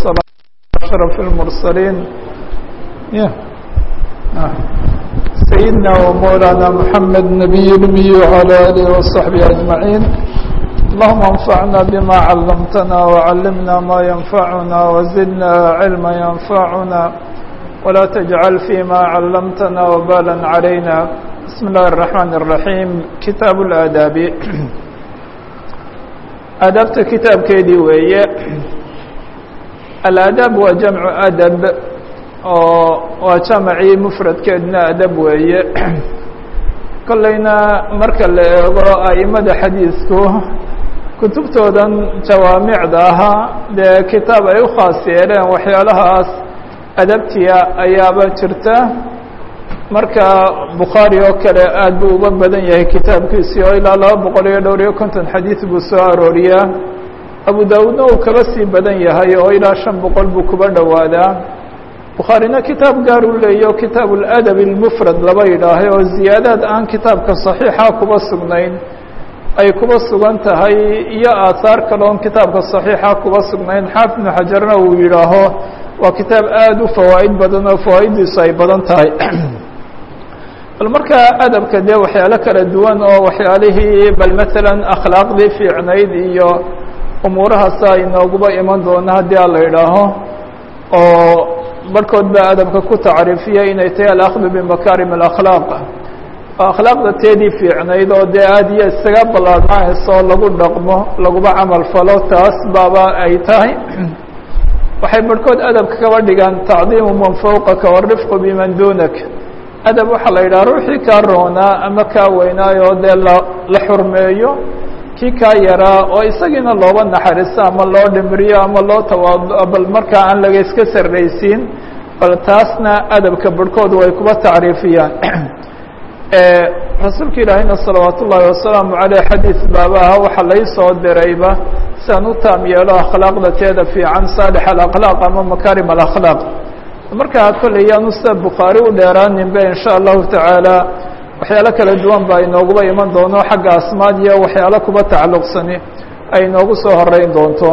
والسلام على أشرف المرسلين سيدنا ومولانا محمد نبي الأمي وعلى آله وصحبه أجمعين اللهم انفعنا بما علمتنا وعلمنا ما ينفعنا وزدنا علما ينفعنا ولا تجعل فيما علمتنا وبالا علينا بسم الله الرحمن الرحيم كتاب الآداب aadaabta kitaabkeedii weeye alaadaab waa jamcu adab oo waa jamacii mufradkeedna adab weeye kollayna marka la eego a'imada xadiisku kutubtoodan jawaamicda ahaa dee kitaab ay u khaas yeeleen waxyaalahaas adabtiya ayaaba jirta marka bukhaari oo kale aad buu uga badan yahay kitaabkiisii oo ilaa laba boqol iyo dhowr iyo konton xadiid buu soo arooriyaa abu daawudna uu kaba sii badan yahay oo ilaa shan boqol buu kuba dhowaadaa bukhaarina kitaab gaar u leeya o kitaab اladab اlmufrad laba yidhaahay oo ziyaadaad aan kitaabka صaxiixa kuba sugnayn ay kuba sugan tahay iyo aahaar kale oon kitaabka صaxiixa kuba sugnayn xaafid ibnu xajarna uu yidhaaho waa kitaab aada u fawaa'id badan oo fawaaiddiisu ay badan tahay bal marka adabka dee waxyaalo kala duwan oo waxyaalihii bal masalan akhlaaqdii fiicnayd iyo umuurahaasa inooguba iman doona haddii a la idhaaho oo barhkood baa adabka ku tacriifiya inay tahay alakdu bimakarim alakhlaaq oo akhlaaqda teedii fiicnayd oo dee aada iyo isaga ballaadnaanayso lagu dhaqmo laguba camal falo taas baaba ay tahay waxay barhkood adabka kaba dhigaan tacdiimu man fawqaka warifqu biman duunak adab waxaa la yidhaha ruuxii kaa roonaa ama kaa weynaayo dee la la xurmeeyo kii kaa yaraa oo isagiina looba naxariiso ama loo dhimriyo ama loo tawaado bal markaa aan laga iska sarraysiin bal taasna adabka barhkoodu way kuba tacriifiyaan rasuulka ilaahayna salawaat ullaahi wasalaamu caleyh xadiid baabaha waxaa lai soo dirayba si aan u taam yeelo akhlaaqda teeda fiican saalix alakhlaaq ama makaarim alakhlaaq markaa kolley yaanu sida bukhaari u dheeraaninbe in sha allahu tacaala waxyaalo kala duwan baa inooguba iman doono xagga asmaad iyo waxyaalo kuba tacalluqsani ay inoogu soo horeyn doonto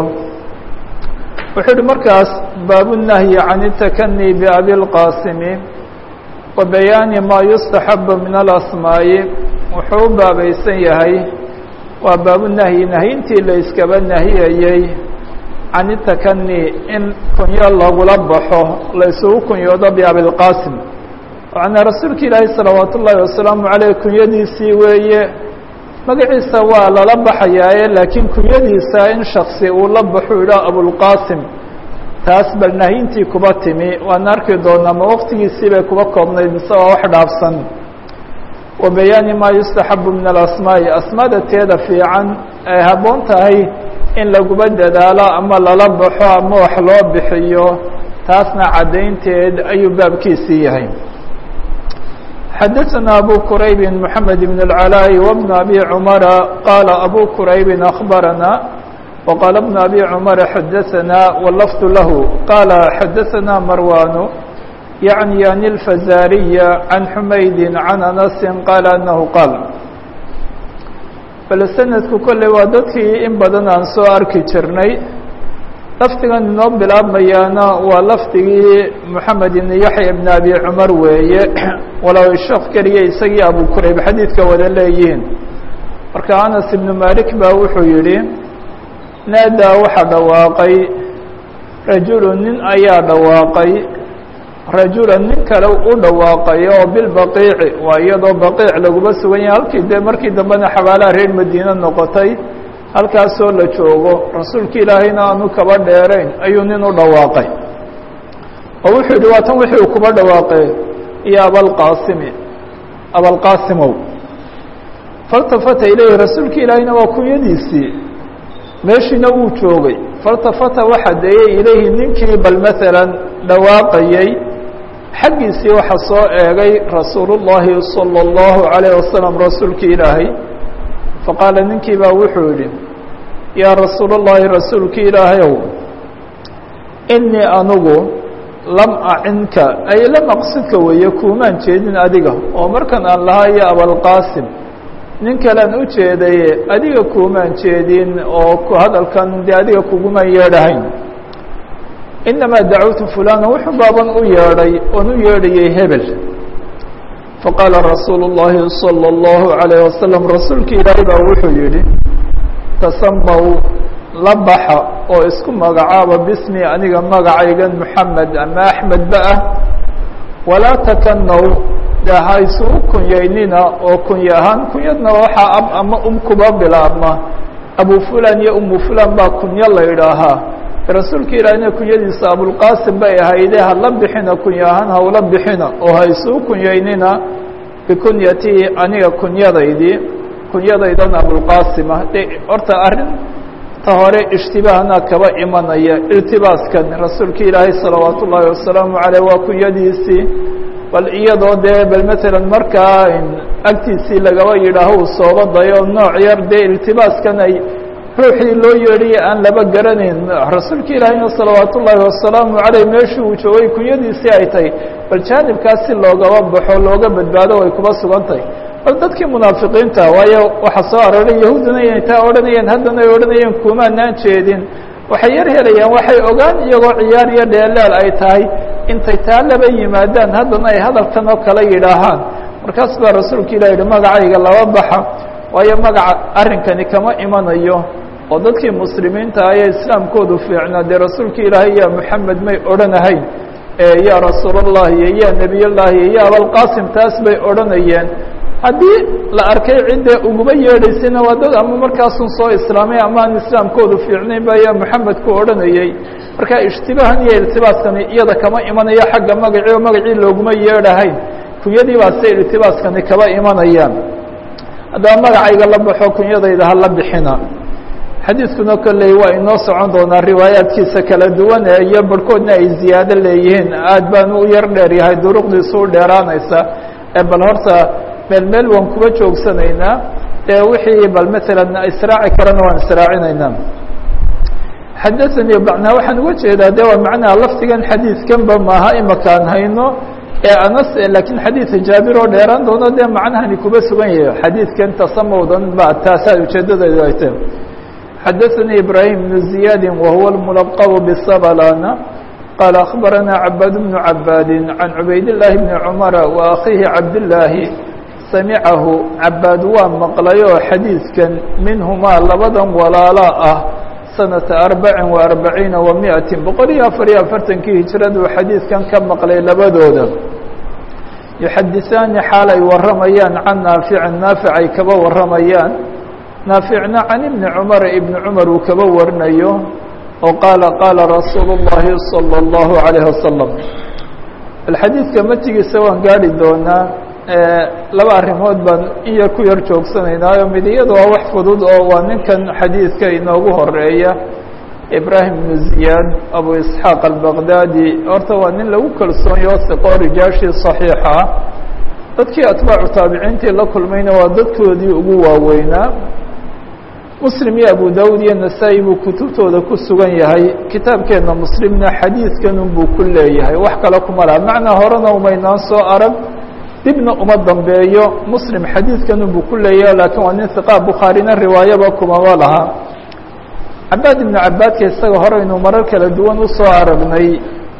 wuxuu uhi markaas baabunahyi can itakani biabi lqaasimi wa bayaani maa yustaxabu min alasmaa'i wuxuu u baabaysan yahay waa baabunahyi nahyintii la iskaba nahiyayey can itakani in kunyo lagula baxo la isugu kunyoodo biabilqaasim macnaa rasuulka ilaahi salawaat ullaahi wasalaamu caleyh kunyadiisii weeye magaciisa waa lala baxayaaye laakiin kunyadiisa in shaksi uu la baxu idhaa abulqaasim taas bal nahyintii kuba timi waana arki doonaa ma waqtigiisii bay kuba koobnayd mise waa wax dhaafsan wa bayaani maa yustaxabu min alasmaa'i asmaada teeda fiican ay habboon tahay in laguba dadaalo ama lala baxo ama wax loo bixiyo taasna caddaynteed ayuu baabkiisii yahay xadaثna abu qurayb mحamed بn العلاء وبن أbي cمر qاla abu qurayb أخbarana وqاla بن أbي cمر xadaثna والlفظ lah qاla xadaثna marwan yaعnي an الfazariy عan xumayd عan أنس qاla أنه qاal bal sanadku kolley waa dadkii in badan aan soo arki jirnay lafdigan inoo bilaabmayaana waa lafdigii moxamed ibn yaxya ibn abi cumar weeye walow sheekh keliya isagii abu kurayb xadiidka wada leeyihiin marka anas ibnu malik baa wuxuu yidhi naadaa waxaa dhawaaqay rajulu nin ayaa dhawaaqay rajula nin kale u dhawaaqay oo bilbaqiici waa iyadoo baqiic laguma sugan yahay halkii dee markii dambena xabaalaha reer madiine noqotay halkaasoo la joogo rasuulka ilaahayna aanu kaba dheerayn ayuu nin u dhawaaqay oo wuxuu yidhi waa tan wixii uu kuba dhawaaqay iyo abalqaasimi abalqaasimow faltafata ilayhi rasuulka ilaahayna waa kunyadiisii meeshiina wuu joogay faltafata waxa deeyey ilayhi ninkii bal maalan dhawaaqayey xaggiisii waxa soo eegay rasuulu llaahi salى اllahu عalayه wasalam rasuulka ilaahay faqaala ninkii baa wuxuu yidhi yaa rasuul اllahi rasuulki ilaahayow inii anugu lam acinka ay lam aqsidka weeye kuumaan jeedin adiga oo markan aan lahaa iyo abalqaasim nin kalean u jeedaye adiga kuumaan jeedin oo hadalkan dee adiga kugumaan yeedhahayn inamaa dacawtu fulana wuxuu baaban u yeedhay oon u yeedhayay hebel faqaala rasuulu الlahi salى الlahu عalayه wasalam rasuulka ilaahay baa wuxuu yihi tasamaw la baxa oo isku magacaaba bismi aniga magacaygan moxamed ama axmed ba ah walaa takanaw de ha isugu kunyaynina oo kunya ahaan kunyadna waxaa ab ama um kuba bilaabma abu fulan iyo umu fulan baa kunyo la idhaahaa rasuulka ilaahina kunyadiisa abulqasim bay ahayde hala bixina kunya ahaan hawla bixina oo ha isugu kunyaynina bikunyatii aniga kunyadaydii kunyadaydan abulqasim ah de horta arrin ta hore ishtibaahna kaba imanaya iltibaaskan rasuulka ilaahay salawaat ullaahi wasalaamu caleyh waa kunyadiisii bal iyadoo dee bal matalan markaa agtiisii lagaba yidhaaho uu sooba dayo nooc yar dee iltibaaskan ay ruuxii loo yeedhiya aan laba garanayn rasuulka ilaahayna salawaat ullaahi wasalaamu caleyh meeshii uu joogay kunyadiisii ay tahay bal jaanibkaas si loogaba baxo looga badbaado way kuba sugan tahay bal dadkii munaafiqiinta waayo waxaa soo arooray yahuudduna inay taa odhanayeen haddana ay odhanayeen kumaanaan jeedin waxay yar helayaan waxay ogaan iyagoo ciyaar iyo dheelaal ay tahay intay taa laba yimaadaan haddana ay hadalkan oo kale yidhaahaan markaas baa rasuulka ilah yihi magacayga laba baxa waayo magaca arrinkani kama imanayo oo dadkii muslimiinta ayee islaamkoodu fiicnaa dee rasuulka ilaahay ya moxamed may odhanahayn ya rasuul allahi iyo ya nebiy llahi iyo ya abalqasim taas bay odhanayeen haddii la arkay ciddee uguma yeedhaysayna waa dad ama markaasun soo islaamay ama aan islaamkoodu fiicnayn ba ya moxamed ku odhanayey marka ishtibaahan iyo iltibaaskani iyada kama imanayo xagga magacii oo magacii looguma yeedhahayn kunyadii baa se iltibaaskani kaba imanayaan haddaba magacayga la baxo kunyadayda hala bixina xadiidkuna kolley waa inoo socon doonaa riwaayaadkiisa kala duwan ee iyo barhkoodna ay ziyaado leeyihiin aad baanu u yar dheer yahay duruqdiisu u dheeraanaysa ee bal horta meel meel waan kuba joogsanaynaa ee wixii bal matalan israaci karana waan israacinaynaa xadaanii macnaa waxaan uga jeedaa de waa macnaha lafdigan xadiidkanba maaha imakaan hayno ee anas laakiin xadiidka jaabir oo dheeraan doono dee macnahani kuba sugan yahay xadiidkan tasamowdan ba taasaa ujeedadeedu ay tahay xadaثnي ibrahim بن زiyاad whuwa الmلqب bصblana qال أخbarana cabاad بن cabاad عan cubayd الlahi بn cmر وأkhihi cabdالlaahi samicahu cabaad waa maqlay oo xadiidkan minhumaa labadan walaala ah sanaةa arbaعi وarbaciina ومiئaةi boqol iyo afar iyo afartankii hijradu xadiidkan ka maqlay labadooda yuxadiثaani xaal ay waramayaan can naafici naafic ay kaba waramayaan naaficna can ibni cumar ibni cumar uu kaba warinayo oo qaala qaala rasuulu اllahi salى اllahu عalayh wasalam alxadiidka matigiisa waan gaari doonaa laba arrimood baan in yar ku yar joogsanaynaayo mid iyada waa wax fudud oo waa ninkan xadiidka inoogu horeeya ibrahim bnu ziyaad abu isxaaq albaqdaadi horta waa nin lagu kalsoonyo siqoo rijaashii صaxiixa ah dadkii atbaacu taabiciintii la kulmayna waa dadkoodii ugu waaweynaa muslim iyo abu dawud iyo nasaa-i buu kutubtooda ku sugan yahay kitaabkeenna muslimna xadiidkanun buu ku leeyahay wax kale kuma laha macnaa horena umaynaan soo arag dibna uma dambeeyo muslim xadiidkanun buu ku leeyahay laakiin waa nin hiqaa bukhaarina riwaayaba kumama laha cabaad ibnu cabaadka isaga horeynu marar kala duwan usoo aragnay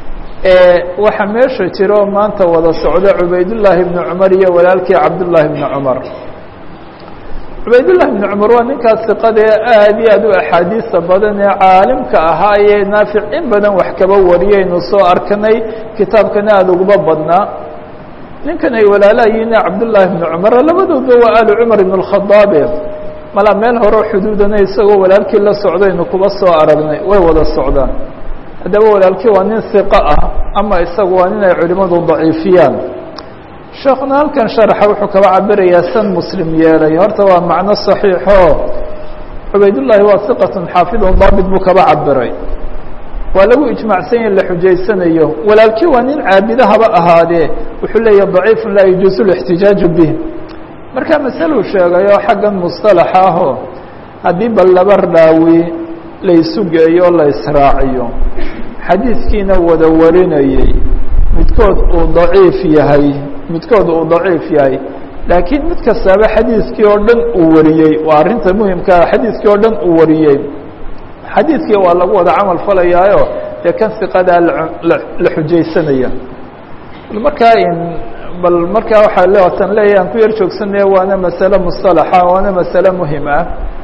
waxaa meesha jiro maanta wada socdo cubaydullaahi bni cumar iyo walaalkii cabdullaahi bni cumar cubaydullahi bni cumar waa ninkaas siqadee aad iyo aad u axaadiisa badan ee caalimka ahaa ee naafic in badan wax kaba wariyaynu soo arkanay kitaabkana aada uguma badnaa ninkan ay walaalayiina cabdullaahi bni cumar labadooda waa alu cumar ibn اkhadaabe mala meel hore xuduudana isagoo walaalkii la socdaynu kuba soo aragnay way wada socdaan haddaba walaalkii waa nin hiqo ah ama isagu waa nin ay culimadu daciifiyaan sheekuna halkan sharxa wuxuu kaba cabirayaa san muslim yeelay horta waa macno صaxiixo cubaydullaahi waa hiqatun xaafidun daabit buu kaba cabiray waa lagu ijmacsan yahi la xujaysanayo walaalkii waa nin caabidahaba ahaadee wuxuu leeyahy daciifu laa yajuusu اlاxtijaaju bih marka masaluu sheegayo xaggan musطalaxa aho haddii bal laba raawi laysu geeyo la israaciyo xadiidkiina wada warinayey midkood uu daciif yahay midkood uu daciif yahay laakiin mid kastaaba xadiidkii oo dhan uu wariyey waa arrinta muhimkaa xadiidkii oo dhan uu wariyey xadiidkii waa lagu wada camal falayaayo dee kan siqadaa la xujaysanaya markaa bal markaa waxaa leatan leeya aan ku yar joogsanaya waana masale musطalaxa waana masale muhim ah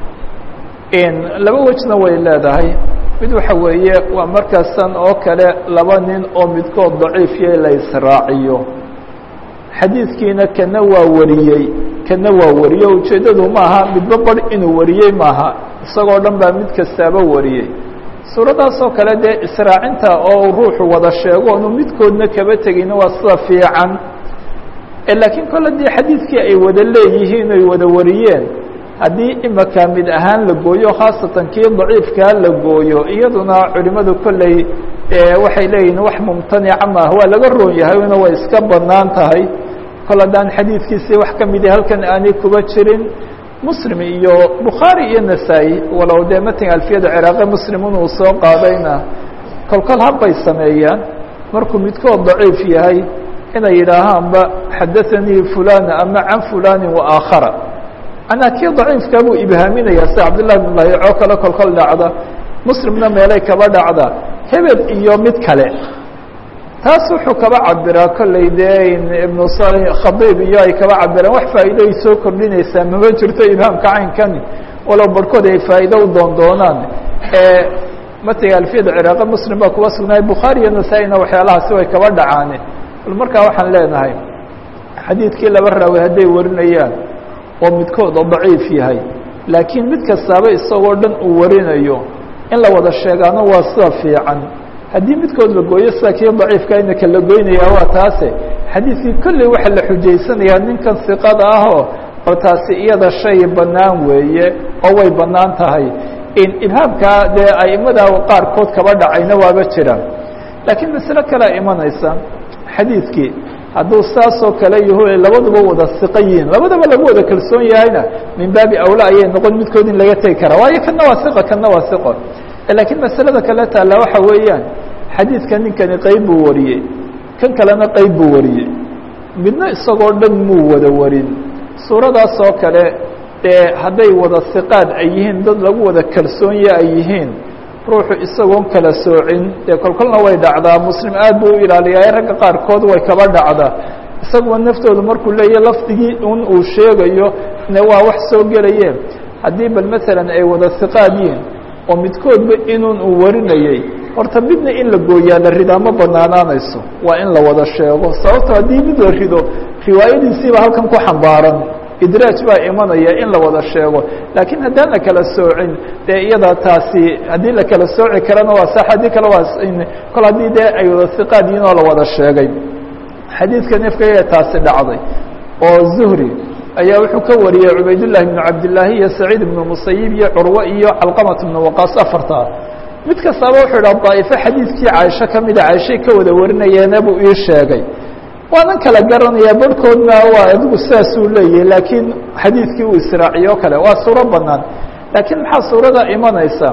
laba wejna way leedahay mid waxa weeye waa markaasan oo kale laba nin oo midkood daciifya la israaciyo xadiidkiina kana waa wariyey kana waa wariyey ujeeddadu maaha midba bar inuu wariyey maaha isagoo dhan baa mid kastaaba wariyey suuradaas oo kale dee israacinta oo ruuxu wada sheego onu midkoodna kaba tegina waa sida fiican laakiin kole dee xadiidkii ay wada leeyihiin oy wada wariyeen haddii imaka mid ahaan la gooyo khaasatan kii daciifkaa la gooyo iyaduna culimadu kolley waxay leeyihin wax mumtanica maah waa laga roon yahay una way iska banaan tahay kol haddaan xadiidkiisii wax ka midi halkan aanay kuba jirin muslim iyo bukhaari iyo nasaa-i walow dee matin alfiyada ciraaqe muslim inuu soo qaadayna kolkol habbay sameeyaan markuu midkood daciif yahay inay yidhaahaanba xadaanii fulana ama can fulani waakhara anaa kii daciifkaa buu ibhaaminaya sida cabdillahi bn lahico kale kolkol dhacda muslimna meelay kaba dhacda hebel iyo mid kale taas wuxuu kaba cabiraa kolley dee ibnu khadiib iyo ay kaba cabiraan wax faa'iido ay soo kordhinaysaa mama jirto ibhaamka caynkani walow barhkood ay faa'iido u doon doonaan matiga alfiyada ciraaqe muslim baa kuwa sugnaay bukhaari iyo nasaa-ina waxyaalahaasi way kaba dhacaane bal markaa waxaan leenahay xadiidkii laba raawi hadday warinayaan oo midkood oo daciif yahay laakiin mid kastaaba isagoo dhan uu warinayo in la wada sheegaano waa sida fiican haddii midkood la gooyo sida kii daciifka inaka la goynayaa waa taase xadiidkii kolley waxaa la xujaysanayaa ninkan siqada ahoo oo taasi iyada shay bannaan weeye oo way bannaan tahay in ibhaamkaa dee aimada qaarkood kaba dhacayna waaba jiraan laakiin masale kalea imanaysa xadiidkii hadduu saasoo kale yaho labaduba wada siqo yihiin labadaba lagu wada kalsoon yahayna min baabi awla ayay noqon midkood in laga tegi karaa waayo kana waa siqo kana waa siqo laakiin masalada kale taalla waxa weeyaan xadiidka ninkani qeyb buu wariyey kan kalena qeyb buu wariyey midna isagoo dhan muu wada warin suuradaas oo kale dee hadday wada siqaad ay yihiin dad lagu wada kalsoonye ay yihiin ruuxu isagoon kala soocin dee kolkolna way dhacdaa muslim aad buu u ilaaliyaa ragga qaarkood way kaba dhacdaa isaguba naftoodu markuu leeyahy lafdigii un uu sheegayo ne waa wax soo gelaye haddii bal masalan ay wada siqaad yihiin oo midkoodba inun uu warinayey horta midna in la gooyaa la ridaa ma banaanaanayso waa in la wada sheego sababto haddii mid la rido riwaayadiisiiba halkan ku xambaaran idraaj baa imanaya in la wada sheego laakiin haddaan la kala soocin dee iyada taasi haddii la kala sooci karana waa sax haddii kale waa kol haddii dee ay wada siqaad yihin oo la wada sheegay xadiidka nefkaya taasi dhacday oo zuhri ayaa wuxuu ka wariyey cubaydullahi bnu cabdillaahi iyo saciid ibnu musayib iyo curwe iyo calqamat ibnu waqaas afartaa mid kastaaba wuxuu idhaha daa'ifo xadiidkii caaisho ka mida caaishay ka wada warinayeena buu ii sheegay waanan kala garanayaa barhkoodna waa adigu sidaasuu leeyahay laakiin xadiidkii uu israaciyo o kale waa suuro banaan laakiin maxaa suurada imanaysa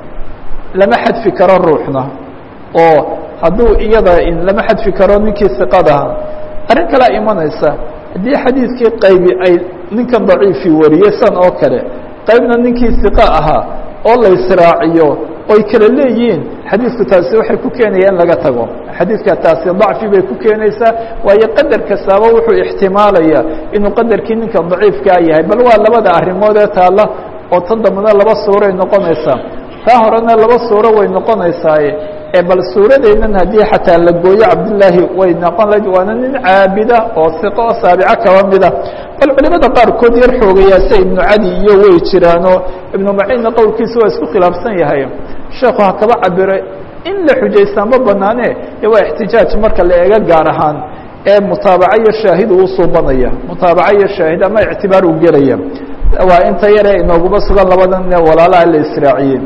lama xadfi karo ruuxna oo hadduu iyada lama xadfi karo ninkii siqadaha arrin kalea imanaysa haddii xadiidkii qaybi ay ninkan daciifi wariyey san oo kale qaybna ninkii siqa ahaa oo la israaciyo oy kala leeyihiin xadiidku taasi waxay ku keenaya in laga tago xadiidka taasi dacfi bay ku keenaysaa waayo qadar kastaaba wuxuu ixtimaalaya inuu qadarkii ninka daciifkaa yahay bal waa labada arrimood ee taalla oo tan dambana laba suuray noqonaysaa taa horena laba suuro way noqonaysaaye ee bal suuradeynan haddii xataa la gooyo cabdillaahi way noqon la waana nin caabida oo siqo oo saabico kaba mida bal culimada qaarkood yar xoogayaa sida ibnu cadi iyo way jiraanoo ibnu maciinna qowlkiisa waa isku khilaafsan yahay sheekhu ha kaba cabiro in la xujaystaa ma banaane e waa ixtijaaj marka la eego gaar ahaan ee mutaabaco iyo shaahid uu suubanaya mutaabaco iyo shaahid ama ictibaar uu gelaya waa inta yare inooguma sugan labadan walaalaha la israaciyey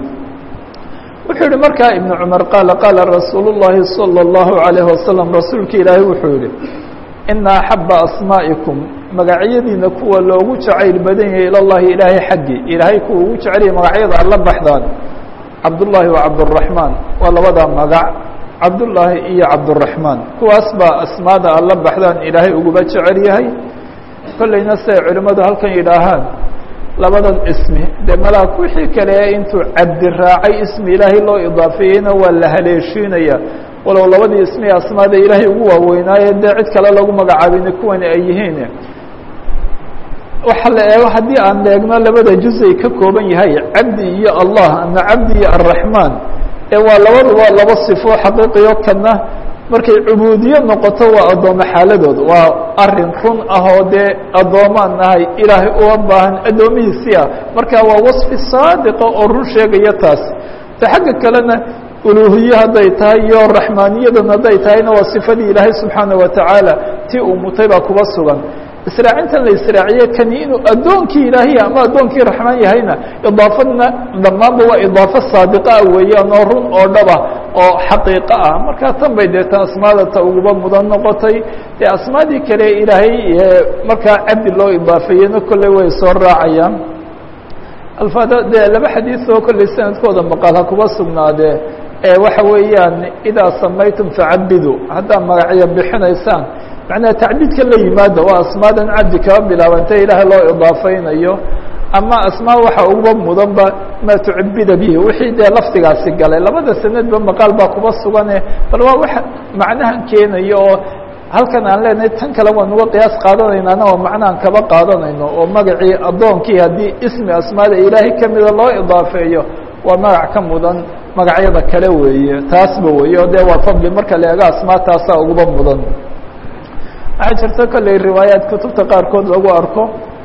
wuxuu yihi markaa iبن cmar qaala qaala rasuul الlahi salى الlahu عalيه wasalam rasuulka ilaahay wuxuu yihi ina axaba asmaa'ikum magacyadiina kuwa loogu jacayl badan yahay ilى llahi ilaahay xaggii ilaahay kuwa ugu jecelya magacyada alla baxdaan cabdullaahi wa cabdالرaحmaan waa labada magac cabdullaahi iyo cabdالرaحmaan kuwaas baa asmaada alla baxdaan ilaahay uguba jecel yahay kolleyna siday culimmadu halkan yidhaahaan labadan ismi dee malaak wixii kale intuu cabdi raacay ismi ilaahay loo idaafeeyeyna waa la haleeshiinaya walow labadii ismi asmaada ilaahay ugu waaweynaaye dee cid kale lagu magacaabina kuwani ay yihiin waxa la eego haddii aan eegno labada juzay ka kooban yahay cabdi iyo allah ama cabdi iyo arraxmaan ee waa labaduba laba sifo xaqiiqiyo kana markay cubuudiye noqoto waa addoome xaaladooda waa arin run ah oo dee addoomaan nahay ilaahay uga baahan addoomihiisii ah marka waa wasfi saadiqa oo run sheegaya taas ta xagga kalena uluhiye hadday tahay iyo raxmaaniyadan hadday tahayna waa sifadii ilaahay subxaana wa tacaala tii uu mutay baa kuba sugan israacintan la israaciye kani inuu addoonkii ilaahiya ama addoonkii raxmaan yahayna idaafadna dhammaanba waa idaafo saadiqaa weeyaan oo run oo dhaba oo xaqiiqo ah markaa tan bay deeta asmaada ta uguba mudan noqotay dee asmaadii kale ilaahay markaa cabdi loo idaafeeyena kolley way soo raacayaan alfaada dee laba xadiid oo kolley sanadkooda maqal ha kuba sugnaadee ee waxa weeyaan idaa samaytum facabidu haddaad magacyo bixinaysaan macnaha tacbiidka la yimaada waa asmaadan cabdi kaba bilaabantay ilaahay loo idaafeynayo ama asmaa waxa uguba mudanba maa tucabida bihi wixii dee lafdigaasi galay labada sanadba maqaal baa kuba sugane bal waa wax macnahan keenayo oo halkan aan leenahay tan kale waan uga qiyaas qaadanaynaana waa macnahan kaba qaadanayno oo magacii addoonkii haddii ismi asmaada ilaahay kamida loo idaafeeyo waa magac ka mudan magacyada kale weeye taasba weeye o dee waa fadli marka la eego asmaa taasaa uguba mudan waxaa jirta kolley riwaayaat kutubta qaarkood lagu arko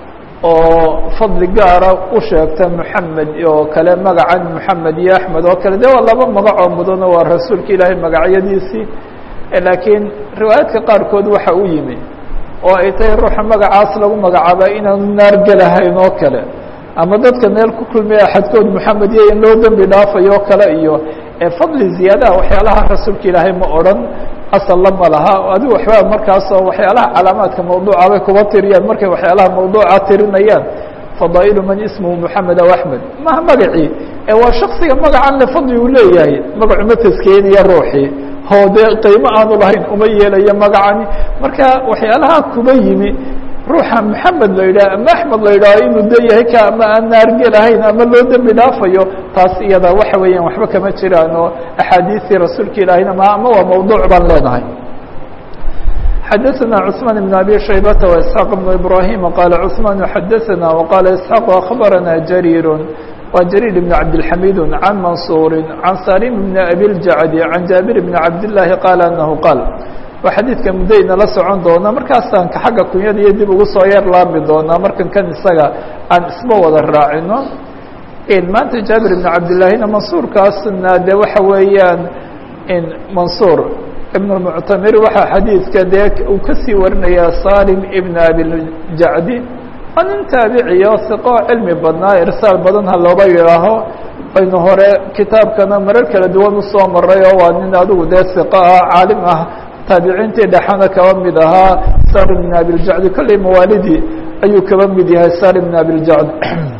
oo fadli gaara u sheegta moxamed oo kale magacan moxamed iyo axmed oo kale de waa laba magacoo mudano waa rasuulka ilaahay magacyadiisii laakiin riwaayaadka qaarkood waxa u yimi oo ay tahay ruuxa magacaas lagu magacaaba inaanu naargelahayn oo kale ama dadka meel ku kulmaya axadkood moxamed iyo in loo dembi dhaafayo o kale iyo fadli ziyaadaha waxyaalaha rasuulka ilaahay ma odhan asalna ma laha adigu waxbaa markaasoo waxyaalaha calaamaadka mawduuca bay kuba tiriyaan markay waxyaalaha mawduuca tirinayaan fadaa'ilu man ismuhu moxamed aw axmed maha magacii ee waa shaksiga magacan le fadli uu leeyahay magacu ma taskeenaya ruuxii oo dee qiimo aanu lahayn uma yeelayo magacani marka waxyaalaha kuba yimi ruuxa moxamed la yidhaha ama axmed la yidhaho inuu de yahay ka ama aan naargelahayn ama loo dembi dhaafayo taas iyada waxa weeyaan waxba kama jiraan oo axaadiistii rasuulka ilaahina ma ama waa mawduuc baan leenahay xadaثna cثmaan بn abi shaybata وإسحاaq بn ibrahim qala cثmaan xadaثna وqala isحاaq aخbarana jariir wa jariir بn cabdالxamid can mansuuri can salim bn abi اljacdi can jaabir bn cabdالlahi qaala anahu qaal waa xadiidka muddayna la socon doona markaasaan ka xagga kunyada iyo dib ugu soo yar laami doonaa markan kan isaga aan isma wada raacino maanta jaabir ibn cabdillahina mansuurkaasna de waxa weeyaan mansuur ibn اmuctamir waxaa xadiidka dee uu kasii warinayaa salim ibn abiljacdi waa nin taabiciyo siqo cilmi badnaa irsaal badan ha looba yidhaaho aynu hore kitaabkana marar kala duwan usoo maray oo waa nin adigu dee siqo ah caalim ah taabiciintii dhexana kaba mid ahaa salim bn abiljacdi kolley mawaalidii ayuu kaba mid yahay salim bn abiljacd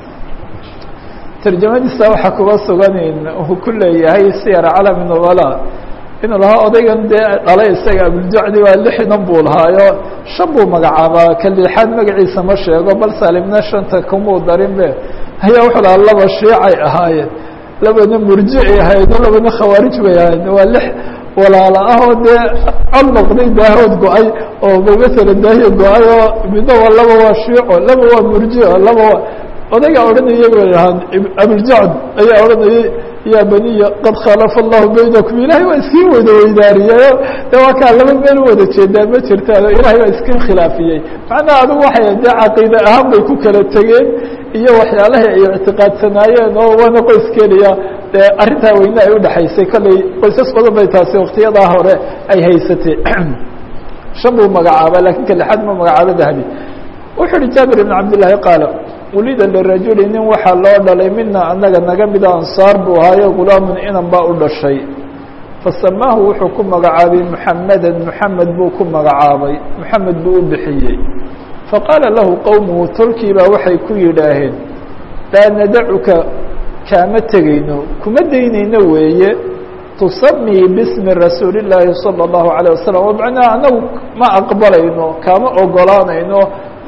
tarjamadiisa waxaa kuba sugan uu ku leeyahay siyar calami nubala inuu lahaa odaygan dee dhalay isaga abiljacdi waa lixdan buu lahaayo shan buu magacaabaa ka lixaad magaciisa ma sheego bal salimna shanta kumuu darin be ayaa wuxuu lahaa laba shiicay ahaayeen labana murjicay ahayd labana khawaarij bay ahayd waa lix walaala ah oo dee cod noqday daahood go-ay oo mamasala daahiya go-ay oo midna waa laba waa shiico laba waa murjico laba waa odaygaa odhanaya bay dhahaan abiljacd ayaa odhanayay yaa baniya qad khalafa allahu baynakum ilahay waa iskii wada weydaariyeyo de waa kaa laba meel u wada jeedaa ma jirtaan ilahay waa iska khilaafiyey macnaha adigu waxay dee caqiide ahaan bay ku kala tegeen iyo waxyaalahay ay ictiqaadsanaayeen oo waana qoys keliya dee arrintaa weyne ay udhexaysay kolley qoysas badan bay taasi waktiyadaa hore ay haysatay shan buu magacaaba lakin ka lixaad ma magacaabo dahabi wuxuu uhi jaabir ibn cabdillaahi qaala wulida lirajuli nin waxaa loo dhalay mina anaga naga mida ansaar buu ahaayo gulaamun inan baa u dhashay fasamaahu wuxuu ku magacaabay muxamedan muxamed buu ku magacaabay muxamed buu u bixiyey faqaala lahu qowmuhu tolkii baa waxay ku yidhaaheen laa nadacuka kaama tegayno kuma daynayno weeye tusamii bismi rasuuli llaahi salى اllahu عalيه wasalam oo macnaha anagu ma aqbalayno kaama ogolaanayno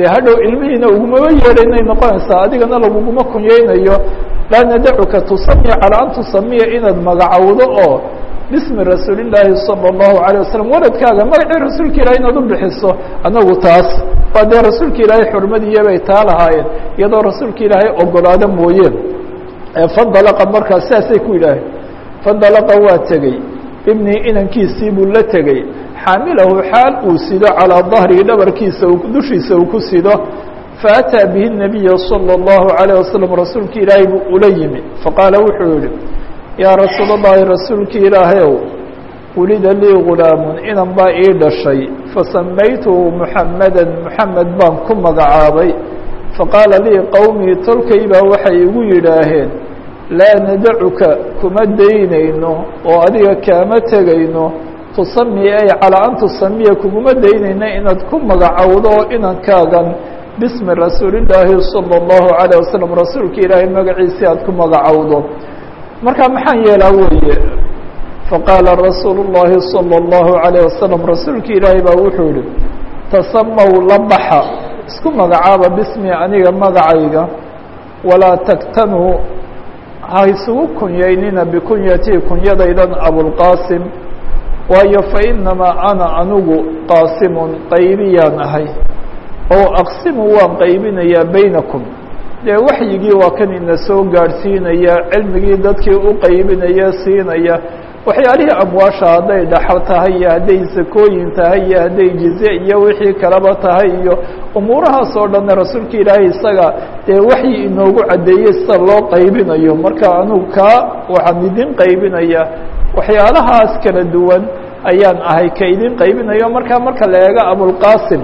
dee hadhow ilmihiina ugumaba yeedhaynay noqonaysaa adigana laguguma kunyeynayo laa nadacuka tusamiya calaa an tusamiya inaad magacowdo oo bismi rasuuli llaahi salى اllahu alيه wasalam waladkaaga magacii rasuulka ilahi inaad u bixiso anagu taas waa dee rasuulka ilaahay xurmadiiya bay taa lahaayeen iyadoo rasuulka ilaahay ogolaado mooyeen fandalaqa markaas sidaasay ku yidhaaheen fandalaqa waa tegey ibnii inankiisii buu la tegey xaamilahu xaal uu sido calىa dahrihi dhabarkiisa dushiisa uu ku sido faataa bihi الnabiya salى اllahu عalيه wasalam rasuulka ilaahay buu ula yimi faqaala wuxuu yihi yaa rasuul اllahi rasuulka ilaahayow wulida lii gulaamun inan baa ii dhashay fasamaytuhu muxamada muxamed baan ku magacaabay faqaala lii qowmii tolkay baa waxay igu yidhaaheen laa nadacuka kuma daynayno oo adiga kaama tegayno tusami ay calaa an tusamiya kuguma daynayna inaad ku magacowdo oo inankaagan bismi rasuulillaahi salى اllahu عalيه wasalam rasuulka ilaahay magaciisii aad ku magacowdo marka maxaan yeelaa weeye faqaala rasuulu الlahi salى اllahu عalيه wasalam rasuulka ilaahay baa wuxuu yihi tasamaw la baxa isku magacaaba bismi aniga magacayga walaa taktanuu ha isugu kunyaynina bikunyatii kunyadaydan abulqaasim waayo fainamaa ana anigu qaasimun qaybiyaan ahay oo aqsimu waan qaybinayaa baynakum dee waxyigii waa kan ina soo gaadhsiinaya cilmigii dadkii u qaybinaya siinaya waxyaalihii amwaasha hadday dhaxal tahay iyo hadday sakooyin tahay iyo hadday jize iyo wixii kaleba tahay iyo umuurahaas oo dhanna rasuulka ilaahay isaga dee waxyi inoogu caddeeyey sida loo qaybinayo marka anugu kaa waxaan idin qaybinaya waxyaalahaas kala duwan ayaan ahay ka idin qaybinayo markaa marka la eego abulqaasim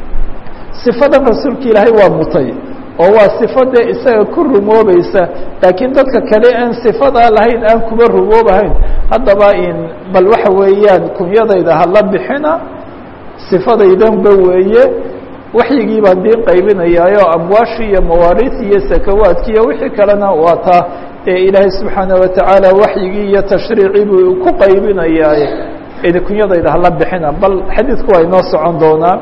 sifadan rasuulka ilaahay waa mutay oo waa sifade isaga ku rumoobaysa laakiin dadka kale aan sifadaa lahayn aan kuba rumoobahayn haddaba in bal waxa weeyaan kunyadayda hala bixina sifadaydanba weeye waxyigii baan diin qaybinayaayo amwaashii iyo mawaariis iyo sakawaadki iyo wixii kalena waa taa ee ilaahay subxaana watacaala waxyigii iyo tashriicii buu ku qaybinayaaye kunyadayda hala bixina bal xadiidku waa inoo socon doonaa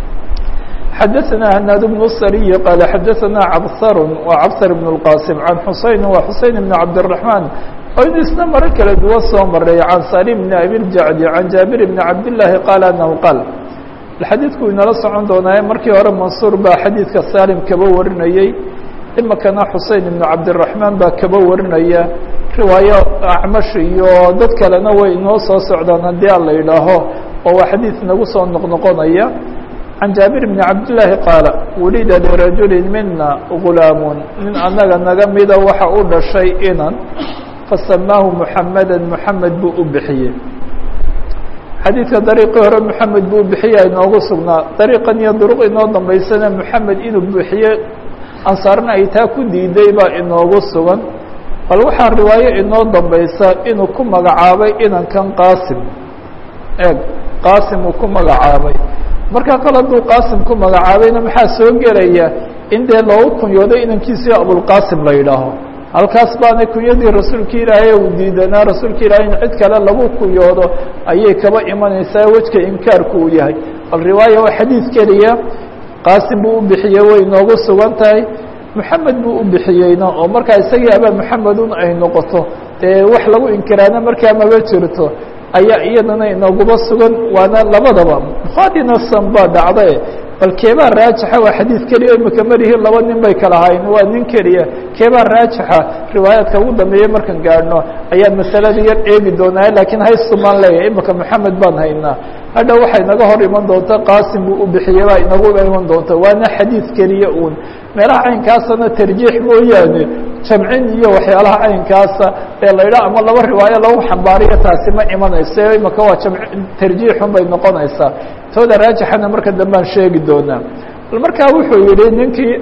xadaثna hnaad بن الsriي qال xadaثna cabhr wa cabhr بن الqاsim عan xuseyn wa xuseyn بn cabdالرaحman oo in isna maro kala duwan soo maray can salim بn abiljacdi can jaabir بn cabdالlahi qaal anahu qaal xadiidku inala socon doonaaye markii hore mansuur baa xadiidka salim kaba warinayey imikana xusein ibnu cabdiraxmaan baa kaba warinaya riwaayo acmash iyo dad kalena way inoo soo socdaan haddii a la yidhaaho oo waa xadiid nagu soo noqnoqonaya can jaabir bni cabdillaahi qaala wulida lirajulin mina gulaamun nin annaga naga mida waxa u dhashay inan fasamaahu muxameda muxamed buu u bixiyey xadiidka dariiqii hore moxamed buu bixiya inoogu sugnaa dariiqan iyo duruq inoo dambaysana moxamed inuu bixiye ansaarna ay taa ku diiday baa inoogu sugan bal waxaa riwaayo inoo dambaysa inuu ku magacaabay inankan qaasim eeg qaasim uu ku magacaabay markaa kale hadduu qaasim ku magacaabayna maxaa soo gelaya in dee loogu kunyooday inankiisii abulqaasim la yidhaaho halkaas baana kunyadii rasuulka ilaahay uu diidanaa rasuulka ilaahay in cid kale lagu kunyoodo ayay kaba imanaysaa wejka inkaarku uu yahay bal riwaaya waa xadiid keliya qaasim buu u bixiyey way inoogu sugan tahay moxamed buu u bixiyeyna oo markaa isagii abaa moxamedun ay noqoto dee wax lagu inkiraana markaa maba jirto ayaa iyadana inooguba sugan waana labadaba buhaarina san baa dhacdae bal keebaa raajixa waa xadiid keliya imika marihi laba nin bay kala hayn waa nin keliya keebaa raajixa riwaayaadka ugu dambeeye markan gaadhno ayaan masalada yar eegi doonaa laakiin haystu maan leeyahay imika moxamed baan haynaa hadha waxay naga hor iman doonta qaasim buu u bixiyey baa inagu iman doonta waana xadiid keliya uun meelaha caynkaasana tarjiix mooyaane jamcin iyo waxyaalaha caynkaasa ee la yidhaha ama laba riwaayo lagu xambaariyo taasi ma imanayso imika waa jamc tarjiixun bay noqonaysaa tooda raajixana marka dambaan sheegi doonaa bal markaa wuxuu yihi ninkii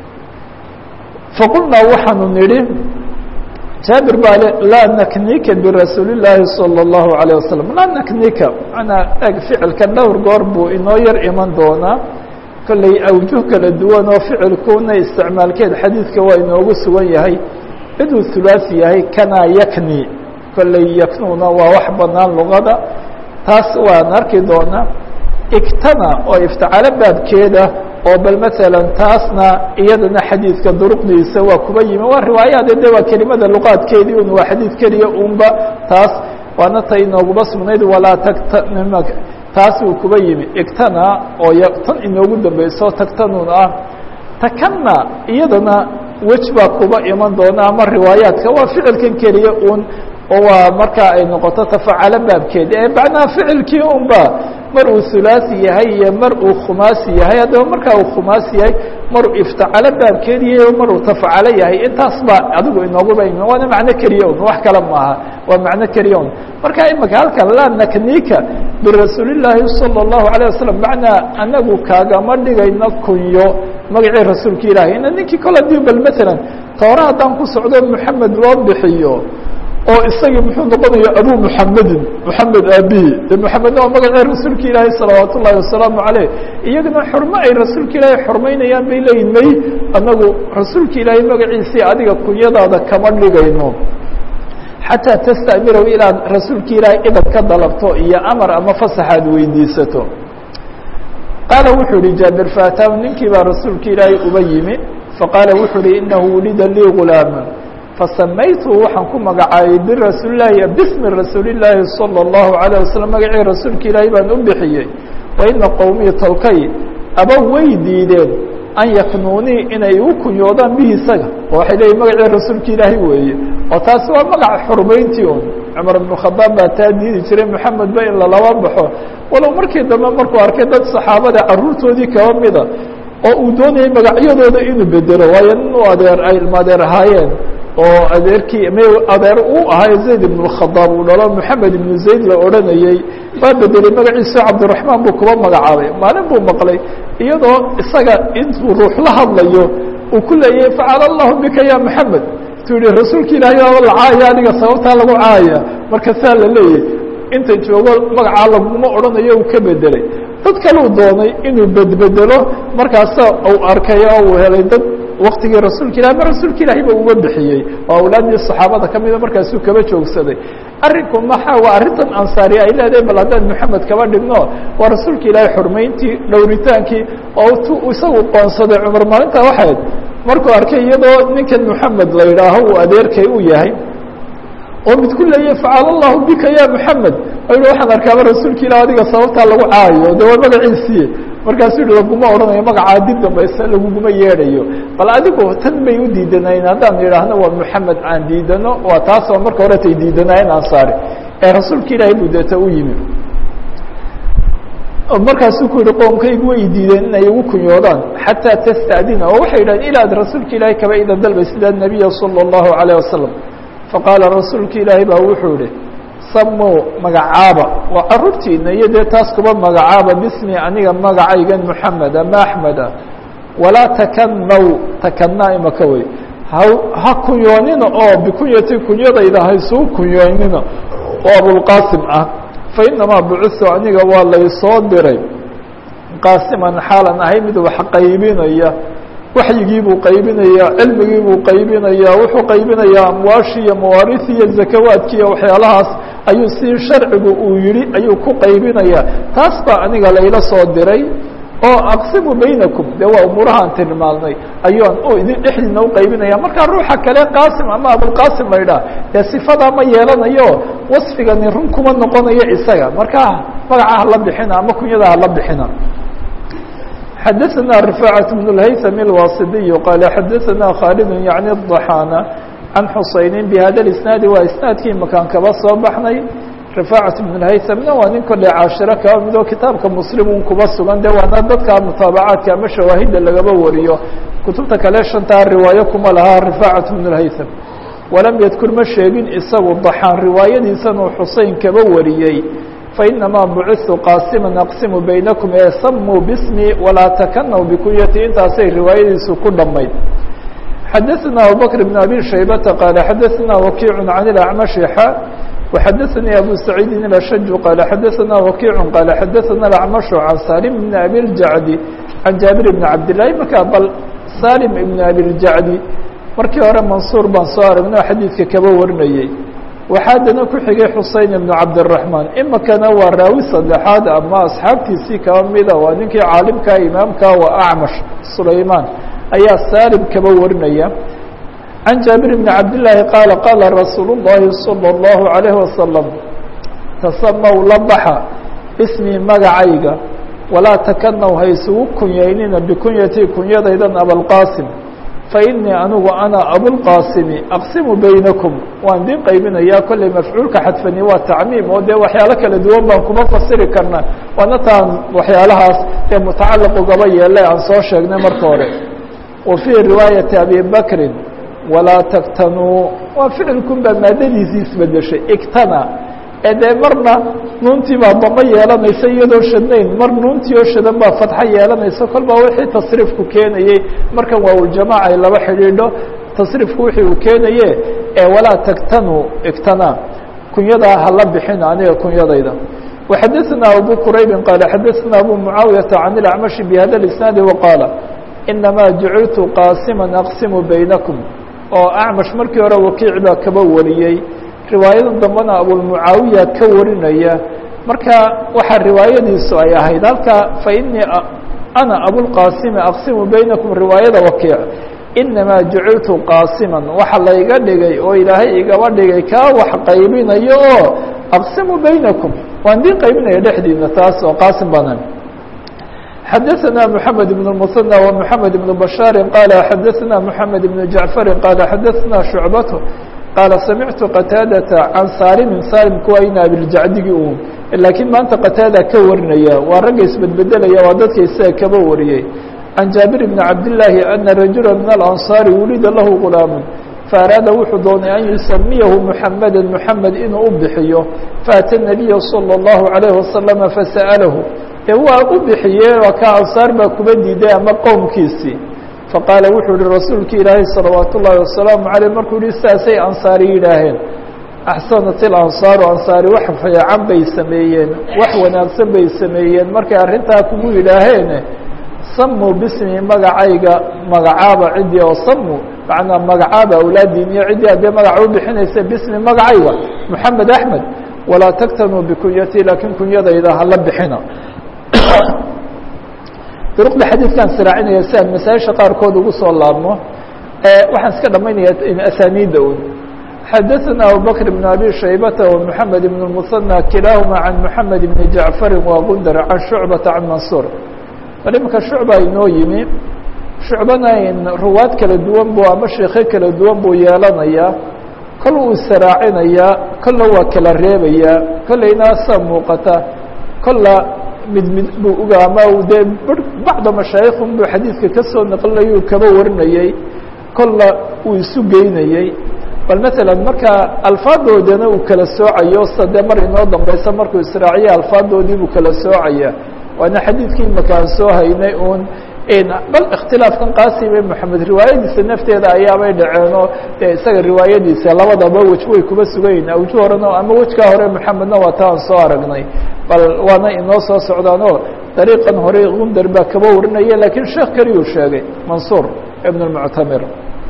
faqulnaa waxaanu nidhi jaabir baa le laa naknika birasuuli llaahi salى اllahu عalيه wasalam laa naknika manaa eg ficilka dhowr goor buu inoo yar iman doonaa kolley awjuh kala duwan oo ficilkuna isticmaalkeed xadiidka waa inoogu sugan yahay ciduu hulaasi yahay kanaa yakni kolley yaknuna waa wax banaan luqada taas waan arki doonaa igtana oo iftacalo baabkeeda oo bal maala taasna iyadana xadiidka duruqdiisa waa kuba yimi waa riwaayaade de waa kelimada luqaadkeedii un waa xadiid keliya unba taas waana ta inooguma sugnayd walaa tagta taas uu kuba yimi igtana oo tan inoogu dambeyso tagtanun ah takana iyadana wej baa kuba iman doona ama riwaayaadka waa ficilkan keliya un oo waa markaa ay noqoto tafacalo baabkeed ee macnaha ficilkii unba mar uu hulaasi yahay iyo mar uu khumaasi yahay haddaba markaa uu khumaasi yahay maruu iftacalo baabkeed yahay mar uu tafacalo yahay intaas baa adigu inooguba imi waana macno keliya un wax kale maaha waa macno keliya un marka imika halkan laa naknika birasuulillaahi salى الlahu عalيه wasalam macnaa anagu kaagama dhigayno kunyo magacii rasuulka ilaahay ina ninkii kole dii bal maalan toora haddaan ku socdo moxamed loo bixiyo oo isagii muxuu noqonaya abu muxamedin moxamed aabihi de moxamedna waa magacii rasuulka ilaahay salawaat ullahi wasalaamu caleyh iyagana xurmo ay rasuulka ilaahay xurmaynayaan bay leeyihin may anagu rasuulka ilaahay magaciisii adiga kunyadaada kama dhigayno xataa tastamirahu inaad rasuulka ilaahay idab ka dalabto iyo amar ama fasax aad weydiisato qaala wuxuu yihi jaabir faataahu ninkii baa rasuulka ilaahay uba yimi faqaala wuxuu uhi inahu wulida lii gulaama fasamaytu waxaan ku magacaabay birasuulilahi bismi rasuulillaahi salى الlahu عalيه wasalam magacii rasuulka ilaahay baan u bixiyey wa ina qowmii tolkay aba way diideen an yaknuunii inay igu kunyoodaan bihi isaga oo waxay leeyihin magacii rasuulka ilaahay weeye oo taasi waa magaca xurmayntii un cumar ibnu khadaab baa taa diidi jiray moxamed ba in lalaba baxo walow markii dambe markuu arkay dad saxaabada caruurtoodii kaba mida oo uu doonayay magacyadooda inuu bedelo waayo nin u adeer ay ilmaadeer ahaayeen oo adeerkii m adeer uu ahaa zayd ibn khadaab uu dhalo moxamed ibnu zayd la odhanayey waa bedelay magaciisa cabdiraxmaan buu kuba magacaabay maalin buu maqlay iyadoo isaga intuu ruux la hadlayo uu ku leeyahay facala allahu bika ya moxamed tu yihi rasuulka ilaahay baaba la caaya adiga sababtaa lagu caaya marka saa la leeyahy inta joogo magacaa laguma odhanayo uu ka bedelay dad kaleu doonay inuu bedbedelo markaasa uu arkay oo uu helay dad waktigii rasuulka ilahi ma rasuulka ilaahay ba uga bixiyey oo awlaaddii saxaabada ka mida markaasuu kaba joogsaday arrinku maxa waa arrintan ansaari ay leedahay bal haddaan moxamed kaba dhigno waa rasuulka ilaahay xurmayntii dhowritaankii oo tu isagu qoonsaday cumar maalintaa waxayd markuu arkay iyadoo ninkan moxamed la yidhaaho uu adeerkay u yahay oo mid ku leeyahy facala allahu bika ya moxamed o waxaan arkaaba rasuulka ilah adiga sababtaa lagu caayo de waa magaciisiiye markaasuu yihi laguma odhanayo magacaa dib dambayse laguguma yeedhayo bal adigu tan bay u diidanayn haddaan idhaahno waa moxamed aan diidano waa taasoo marka hore tay diidanaayeen ansaari ee rasuulka ilaahay buu deeta u yimi markaasuu ku yihi qoomkaygu way diideen inay igu kunyoodaan xataa tastadina oo waxay yidhahdeen ilaad rasuulka ilaahay kaba ida dalbay sida nabiya salى الlahu عalيه wasalam faqaala rasuulka ilaahay baa wuxuu yihi samuu magacaaba waa caruurtiina iyo dee taas kuba magacaaba bismi aniga magacaygan moxamed ama axmeda walaa takanaw takanaa imaka wey ha ha kunyoonina oo bikunyati kunyadayda haysuu kunyoonina oo abulqasim ah fainamaa bucitu aniga waa laysoo diray qaasiman xaalan ahay mid wax qaybinaya waxyigii buu qaybinaya cilmigii buu qaybinaya wuxuu qaybinayaa amwaashii iyo mawaariثi iyo zakawaadki iyo waxyaalahaas ayuu si sharcigu uu yihi ayuu ku qaybinaya taas baa aniga layla soo diray oo aqsimu baynakum de waa umuurahaan tilmaamnay ayuan idin dhexdiina uqaybinaya markaa ruuxa kale qaasim ama abulqasim la idhaah dee sifadaa ma yeelanayo wasfigani run kuma noqonayo isaga markaa magaca hala bixina ama kunyada hala bixina xadaثna رفاعة بن الhyثم الواصدي qال xadaثna khالد يعnي الضحاnة عن xusayن بhada الاسناaد waa isناadkii makaan kaba soo baxnay رفاعة بن الhyثمna waa nin kole caashiro kaba midoo kitaabka mslim un kuba sugan de waana dadka mutaabacaadka ama shawaahida lagaba wariyo kutubta kale shantaa riwaayo kuma lahaa رفاعة بن الhyثم walam ydkur ma sheegin isagu ضaxaan riwaayadiisan uu xusein kaba wariyey fainamaa buciثtu qaasima aqsimu baynakum ee samuu bismi walaa takanaw bikunyati intaasay riwaayadiisu ku dhammayd xadaثna abubakr بn abi shaybata qaala xadaثna wakiic can اlacmashi xa وxadaثanii abu saciidin اlashaju qaala xadaثna wakiic qaala xadaثna اlacmashu can salim bn abi اljacdi can jaabir bn cabdالlahi markaa bal salim ibn abi اljacdi markii hore mansuur baan soo aragnay oo xadiidka kaba warinayey waxaa haddana ku xigay xusein ibnu cabdiraxmaan imikana waa raawi saddexaad ama asxaabtiisii kaba mida waa ninkii caalimka imaamka waa acmash sulaymaan ayaa saalim kaba warinaya can jaabir bni cabdillaahi qaala qaala rasuulu llahi salى اllahu عalayhi wasalam tasamaw la baxa ismii magacayga walaa takanaw ha isugu kunyaynina bikunyatii kunyadaydan abalqaasim fainii anigu ana abulqaasimi aqsimu baynakum waan idin qaybinayaa kolley mafcuulka xadfani waa tacmiim oo dee waxyaalo kala duwan baan kuma fasiri karna waana taan waxyaalahaas ee mutacalaq ugaba yeelay aan soo sheegnay marka hore wa fii riwaayati abi bakrin walaa taktanuu waa ficilkun baa maadadiisii isbedeshay igtana ee dee marna nuuntii baa damo yeelanaysa iyadoo shadnayn mar nuuntii oo shadan baa fatxo yeelanaysa kol baa wixii tasriifku keenayey markan waawljamaaca ay laba xidhiidho tasriifku wixii uu keenaye ee walaa tagtanuu igtana kunyadaa hala bixin aniga kunyadayda وxadaثna abu quraybi qaala xadaثna abu mucaawiyaةa can اlacmashi bhada اisnaadi waqaala inamaa jaciltu qaasima aqsimu baynakum oo acmash markii hore wakiic baa kaba wariyey riwaayada dambena abulmucaawiya ka warinaya marka waxaa riwaayadiisu ay ahayd halka fainii ana abulqaasimi aqsimu baynakum riwaayada wakiic inamaa jaciltu qaasiman waxa layga dhigay oo ilaahay igaba dhigay kaa wax qaybinayo oo aqsimu baynakum waan diin qaybinaya dhexdiina taas oo qaasim banan xadaثna mحamed بن المثنى ومحamed بن بشhاar qال xadaثna mحamed بن جaعفر qال xadaثna شhuعبة qال samictu qتاadة can salimin salimku waa in abiljacdigi un lakiin maanta qataada ka warinaya waa ragga isbedbedelaya waa dadka isaga kaba wariyey can jaabir بن cabdاللaahi أna rajula min الأnصاari wulida lahu غulaaم faaraada wuxuu doonay an yusamiyahu mحameda mحamed inuu u bixiyo faأtى النabiya slى الlaهu عalيه وasلم fasأlahu e waa u bixiye waa ka ansaar baa kuba diiday ama qowmkiisii faqaala wuxuu yihi rasuulki ilaahay salawaat ullaahi wasalaamu caleyh markuu yihi saasay ansaari yidhaaheen axsanat ilansaaru ansaari wax fiican bay sameeyeen wax wanaagsan bay sameeyeen markay arrintaa kugu yidhaaheene samuu bismi magacayga magacaaba ciddii oo samu macnaa magacaaba awlaadiin iyo ciddii haddee magaca u bixinaysa bismi magacayga moxamed axmed walaa taktanuu bikunyatii laakiin kunyadayda hala bixina duruqda xadiidkaan siraacinaya si aan masaaisha qaarkood ugu soo laabmo waxaan iska dhamaynaya asaniidda un xadaثna abubakr بn abi shaybata ومحamed بn المثنى kilaahuma can mحamed بn jaعfari wagundar can shucbata can mansuur bal imanka shucba inoo yimi shucbana ruwaad kala duwan bu ama sheekhe kala duwan buu yeelanayaa kol uu saraacinayaa kolla waa kala reebayaa kollayna saa muuqata kolla mid mid buu uga ama dee bacda mashaayikun buu xadiidka ka soo naqlinayuu kaba warinayey kolla uu isu geynayey bal matalan marka alfaadoodana uu kala soocayo sa dee mar inoo dambeysa markuu israaciya alfaadoodii buu kala soocaya waana xadiidkii imaka aan soo haynay un bal ikhtilaafkan qaasime moxamed riwaayadiisa nafteeda ayaabay dhaceenoo dee isaga riwaayadiisa labadaba wej way kuba sugayin awju horena ama wejkaa hore moxamedna waa ta aan soo aragnay bal waana inoo soo socdaanoo dariiqan hore gundar baa kaba warinaya lakiin sheekh keliyuu sheegay mansuur ibn اmuctamir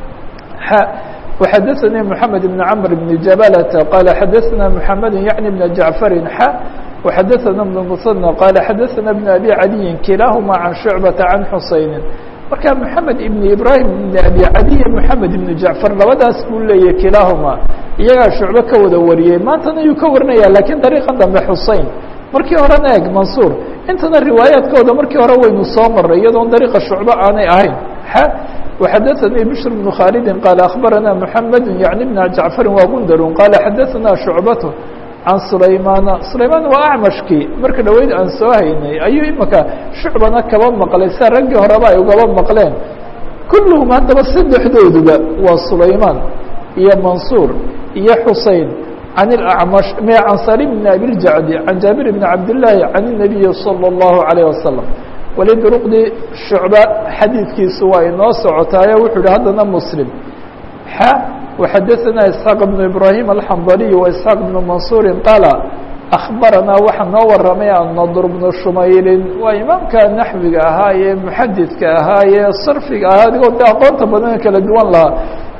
وxadaثnي محamed بن cمر بن jabalة qال xadaثna محamed yعnي بن jaعفari x وxadaثna بن المثنى qال xadaثna بن أbي عaliyi kilaaهuma عan شhuعبaةa عan xusayni marka محamed iبn ibrahim بn abi caliy محamed iبn jaعفar labadaas buu leeyahy kilaahuma iyagaa shucbe ka wada wariyey maantana yuu ka warinaya lakiin dariiqa dambe xusein markii horena eg mansuur intana riwaayaadkooda markii hore waynu soo maray iyadoon dariiqa shucbe aanay ahayn وxadaثnي bشhr بن khاaldi qال أخbarana محamed yaعnي بn jaعفari wagundar qال xadaثna شhucbaة can سulaymana sulayman waa acmashkii marka dhaweyd aan soo haynay ayuu imika shucbana kaba maqlay sia raggii horeba ay ugaba maqleen kulluhum haddaba saddexdooduba waa sulayman iyo mansuur iyo xusein can اأcmash me can salim بn abiljacdi can jaabir بn cabdالlahi can النabiyi slى الlahu عalيه waslم weli duruqdii shucba xadiidkiisu waa inoo socotaayo wuxuu yihi haddana muslim x وxadaثna isxaaq بn ibrahim alxandaliي وaisxaaq بn mansuuri qaala akhbaranaa waxaa noo waramay annadr bnu shumaylin waa imaamka naxwiga ahaa ee muxadidka ahaa ee sarfiga ahaa adigoo de aqoonta badan kala duwan lahaa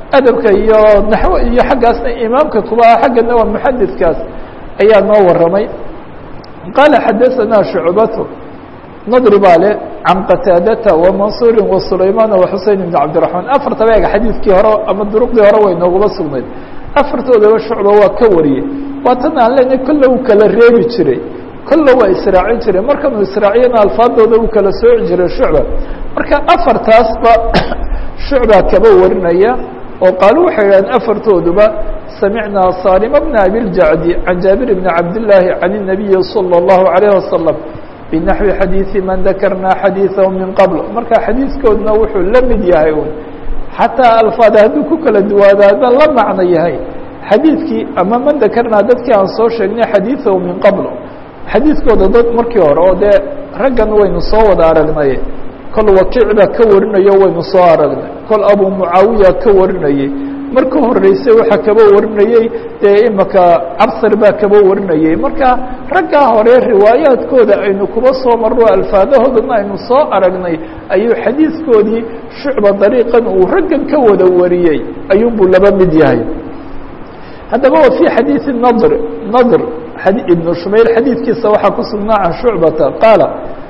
adabka iyo naxwo iyo xaggaasna imaamka kuba ah xaggana waa muxadidkaas ayaa noo waramay qaala xadaثana shucbatu nadri baa le can qataadata وmansuuri وsulaymaan وxusein بn cabdiرaحmaan afartaba ega xadiidkii hore ama duruqdii hore way nooguma sugnayd afartoodaba shucba waa ka wariyey waa tan aan leenahay kolle uu kala reebi jiray kolle waa israacin jiray markanuu israaciyana alfaadooda uu kala sooci jiray shucba marka afartaasba shucba kaba warinaya oo qaalu waxay idhahdeen afartooduba samicnaa salima bna abiljacdi can jaabir bni cabdillaahi can الnabiyi salى الlahu عalيه wasalam binaxwi xadiidi man dakarnaa xadiiثahu min qabl marka xadiiskoodna wuxuu la mid yahay un xataa alfaada hadduu ku kala duwaadaada la macno yahay xadiidkii ama man dakarnaa dadkii aan soo sheegnay xadiiثahu min qabl xadiiskooda dad markii hore oo dee raggan waynu soo wada aragnay kol wakiic baa ka warinayo waynu soo aragnay kol abu mucaawiya ka warinayey marka horeysay waxaa kaba warinayey dee imaka cabsar baa kaba warinayey marka raggaa hore riwaayaadkooda aynu kuba soo marno alfaadahoodana aynu soo aragnay ayuu xadiiskoodii shucba dariiqan uu raggan ka wada wariyey ayuunbuu laba mid yahay haddaba wa fii xadiidi nadr nadr ibnu shumayl xadiidkiisa waxaa ku sugnaa can shucbata qaala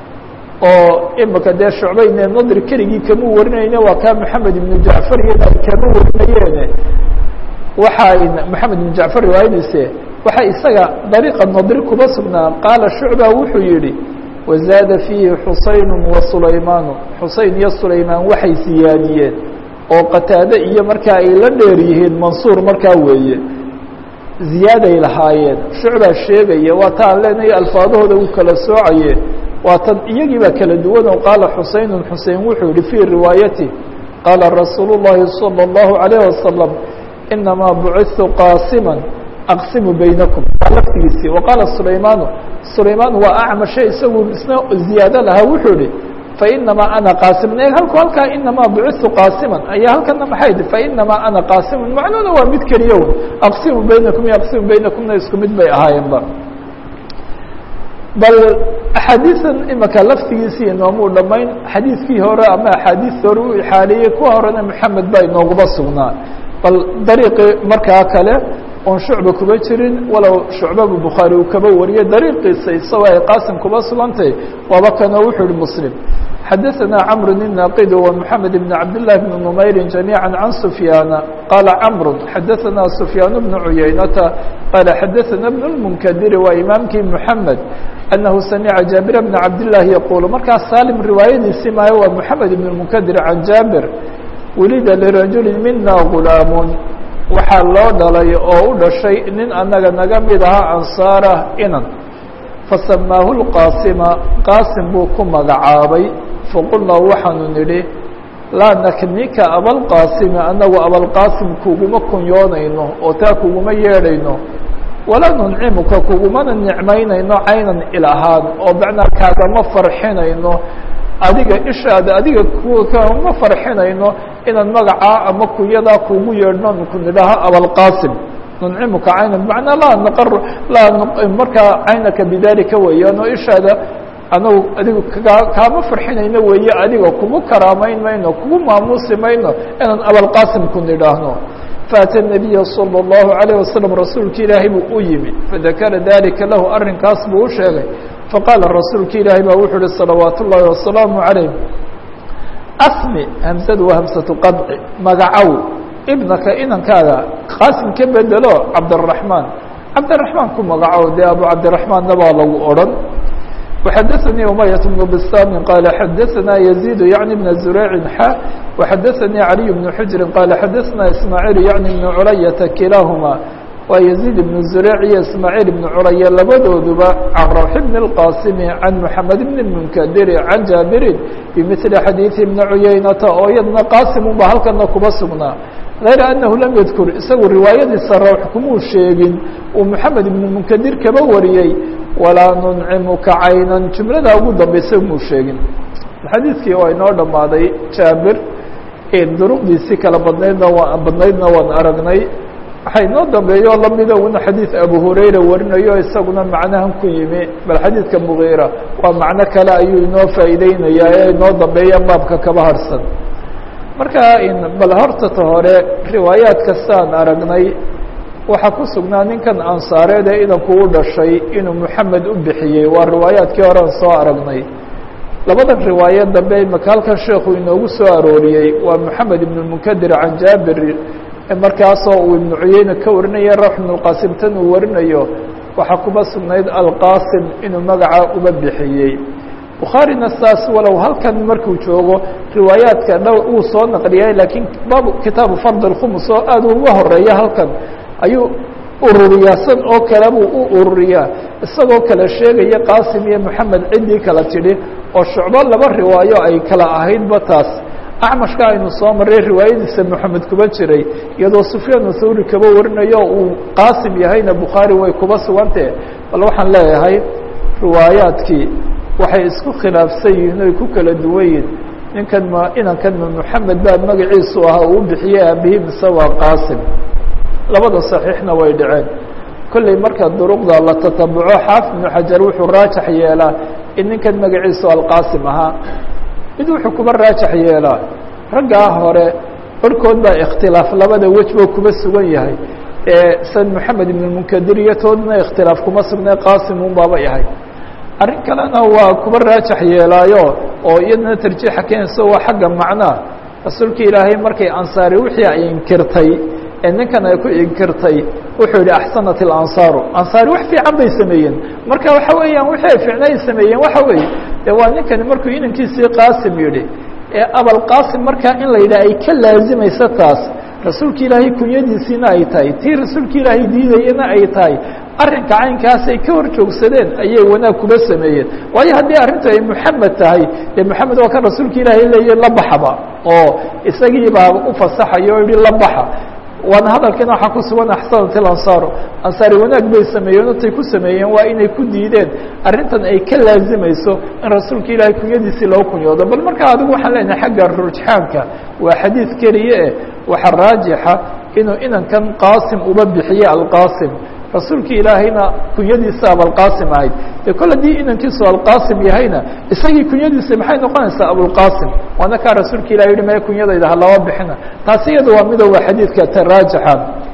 oo imika dee shucbayne nadri keligii kama warinayne waa kaa maxamed ibnu jacfar iyada ay kama warinayeene waxaa maxamed ibnu jacfar riwaayadiise waxaa isaga dariiqa nadri kuba sugnaa qaala shucba wuxuu yihi wazaada fiihi xusayn wa sulaymaanu xusein iyo sulaymaan waxay siyaadiyeen oo qataade iyo markaa ay la dheer yihiin mansuur markaa weeye ziyaaday lahaayeen shucbaa sheegaya waa ta aan leenahay alfaadahooda uu kala soocaye waa tan iyagii baa kala duwan oo qaala xusein xusein wuxuu yihi fii riwaayati qaala rasuulu الlahi salى الlahu عalيه wasalam inamaa buciثtu qaasima aqsimu baynakum waa laftigiisii waqaala sulaymaanu sulaymaan waa acmashe isagu isna ziyaado lahaa wuxuu ihi fainamaa ana qaasiman e halku halkaa inamaa buciثtu qaasiman ayaa halkana maxay ti fainamaa ana qaasiman macnuhuna waa mid keliya un aqsimu baynakum iyo aqsimu baynakumna isku mid bay ahaayeenba bal axaadiisan imika laftigiisii inoomuu dhamayn xadiidkii hore ama axaadiis hore u ixaaliyey kuwa horena maxamed baa inooguma sugnaa bal dariiqii markaa kale oon shucba kuba jirin walow shucbabu bukhaari uu kaba wariyey dariiqiisa isagoo ay qaasim kuba sugantay waaba kanoo wuxuu ihi muslim xadaثana cmr الناqd ومحamed بن cabd للh بن نmayri جamيعا عan سfyاana qala cmr xadaثana سfyaan بن عuyaynata qala xadaثana بن الmnkdiri waa imaamkii mحamed أنahu samca jaaبir بن cabd للahi yqul markaas salim riwaayadiisi maayo waa mحamed بن الmnkdir can jaabir welida lirajuli mina غulaam waxaa loo dhalay oo u dhashay nin anaga naga mid ahaa ansaarah inan fasamaahu lqaasima qaasim buu ku magacaabay faqulnaa waxaanu nidhi laa naknika abalqaasimi anagu abalqaasim kuguma kunyoonayno oo taa kuguma yeedhayno walaa nuncimuka kugumana nicmaynayno caynan ilahaan oo macnaa kaagama farxinayno adiga ishaada adiga kama farxinayno inaan magacaa ama kunyadaa kugu yeedhno ku nidhaha abalqaasim nuncimuka caynan bmanaa laa naqar laa markaa caynaka bidalika weeyaan oo ishaada anagu adigu kaa kaama farxinayno weeye adiga kugu karaamayn mayno kugu maamuusi mayno inaan abalqaasim ku nidhaahno faata nabiya salى الlahu عalيه wasalam rasuulka ilaahay buu u yimi fadakara dalika lahu arrinkaas buu u sheegay faqaala rasuulka ilaahay baa wuxuu uhi salawaat ullahi wasalaamu عalayh asmi hamsadu waa hamsatu qadci magacow ibnaka inankaaga qaasim ka bedelo cabdالرaحmaan cabdالرaحmaan ku magacow dee abu cabdiraحmaanna baa lagu odhan وxadثnي أمyة بن بsام qال xadثna يزيد يعني بن زريع ح وxadثnي علي بن حجر qال xadثna إسماعيل يعني بن عuلية كiلاahma waa يزيد بن زريع iyo إسماعيل بن عuلية labadooduba عن روح بن القاsم عن محمد بن المنكدر عن جابر بمثل xadيiث بن عuyeynة oo iyadna qاsم ba halkana kuba sugnaa غayr أنه لم يذkر isagu riwaayadiisa rwx kumuu sheegin uu محamed بن منكdir kaba wariyey walaa nuncimuka caynan jumlada ugu dambaysa muu sheegin xadiidkii waa inoo dhammaaday jaabir duruqdiisii kala badnaydna waa badnaydna waan aragnay waxaa inoo dambeeyo lamida una xadiid abu hurayra warinayo isaguna macnahan ku yimi bal xadiidka mugiira waa macno kale ayuu inoo faa'iideynayaa ee inoo dambeeya baabka kaba harsan marka bal hortata hore riwaayaad kastaan aragnay waxaa ku sugnaa ninkan ansaareed ee idanku u dhashay inuu moxamed u bixiyey waa riwaayaadkii horean soo aragnay labadan riwaayo dambe imaka halkan sheekhu inoogu soo arooriyey waa moxamed ibn munkadir can jaabir markaasoo uu ibnu cuyeyne ka warinaya rawx ibnulqaasim tan uu warinayo waxaa kuma sugnayd alqaasim inuu magaca uba bixiyey bukhaarina saas walow halkan markuu joogo riwaayaadka dhow uu soo naqliyay laakiin baabu kitaabu fard اlkhumus oo aad uga horeeya halkan ayuu ururiyaa san oo kale buu u ururiyaa isagoo kale sheegaya qaasim iyo moxamed ciddii kala tidhi oo shucbo laba riwaayo ay kala ahaydba taas acmashka aynu soo maray riwaayadiisa moxamed kuba jiray iyadoo sufyaan thawri kaba warinayo uu qaasim yahayna bukhaari way kuba sugantee bal waxaan leeyahay riwaayaadkii waxay isku khilaafsan yihiin oy ku kala duwan yihin ninkan ma inankan ma moxamed baa magaciisu ahaa uu bixiyey aabihii mise waa qaasim labada saxiixna way dhaceen kolley marka duruqda la tatabuco xaafid ibnu xajar wuxuu raajax yeelaa in ninkan magaciisu alqaasim ahaa mid wuxuu kuba raajax yeelaa raggaa hore barhkood baa ikhtilaaf labada wejbo kuba sugan yahay ee san moxamed ibn munkadir iyo toodna ikhtilaaf kuma sugnay qaasim un baaba yahay arrin kalena waa kuba raajax yeelaayo oo iyadana tarjiixa keenayso waa xagga macnaa rasuulka ilaahay markay ansaari wixii ay inkirtay ee ninkan ay ku inkirtay wuxuu yihi axsanat ilansaaru ansaari wax fiican bay sameeyeen marka waxa weeyaan wixii ay fiicna ay sameeyeen waxa weeye de waa ninkani markuu inankiisii qaasim yidhi ee abalqaasim markaa in la yidhaha ay ka laazimayso taas rasuulka ilaahay kunyadiisiina ay tahay tii rasuulka ilaahay diidayana ay tahay arrinka caynkaas ay ka hor joogsadeen ayay wanaag kuba sameeyeen waayo haddii arrintu ay moxamed tahay dee moxamed waa kan rasuulka ilaahay leeya la baxaba oo isagii baa u fasaxaya oo yihi la baxa waana hadalkiina waxaa ku sugan axsanat ilansaaru ansaari wanaag bay sameeyeen otay ku sameeyeen waa inay ku diideen arrintan ay ka laazimayso in rasuulka ilaahay kunyadiisii loo kunyoodo bal markaa adigu waxaan leenahay xagga rujxaanka waa xadiid keliye eh waxaa raajixa inuu inankan qaasim uba bixiye alqaasim rasuulka ilaahayna kunyadiisa abalqaasim ahayd dee kol haddii inankiisu alqaasim yahayna isagii kunyadiisa maxay noqonaysaa abulqaasim waana kaa rasuulka ilahi yihi maya kunyadayda ha laba bixina taasi iyada waa mido waa xadiidka ta raajixa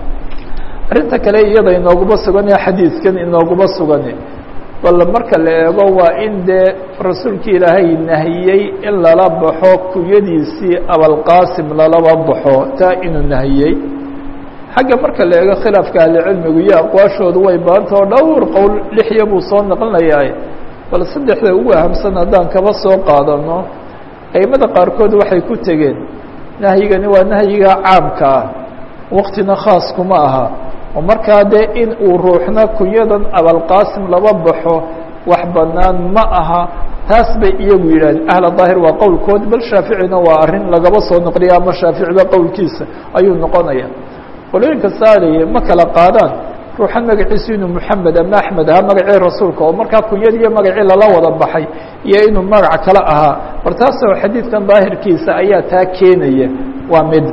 arrinta kale iyada inooguma sugan ee xadiidkan inooguma sugani bal marka la eego waa in dee rasuulka ilaahay nahiyey in lala baxo kunyadiisii abalqaasim lalaba baxo taa inuu nahiyey xagga marka la eego khilaafka ahlicilmigu iyo aqwaashoodu way baanta oo dhowr qowl lixya buu soo naqlinayaa bal saddexda ugu ahamsan haddaan kaba soo qaadano aimada qaarkood waxay ku tegeen nahyigani waa nahyiga caamka ah waktina khaas kuma aha oo markaa dee in uu ruuxna kunyadan abalqaasim laba baxo wax banaan ma aha taas bay iyagu yidhahdeen ahla daahir waa qowlkood bal shaaficina waa arrin lagaba soo noqliya ama shaaficiba qowlkiisa ayuu noqonaya qolooyinka saaliye ma kala qaadaan ruuxan magaciisu inuu moxamed ama axmed ahaa magacii rasuulka oo markaa kunyadii iyo magacii lala wada baxay iyo inuu magac kale ahaa bar taasoo xadiidkan daahirkiisa ayaa taa keenaya waa mid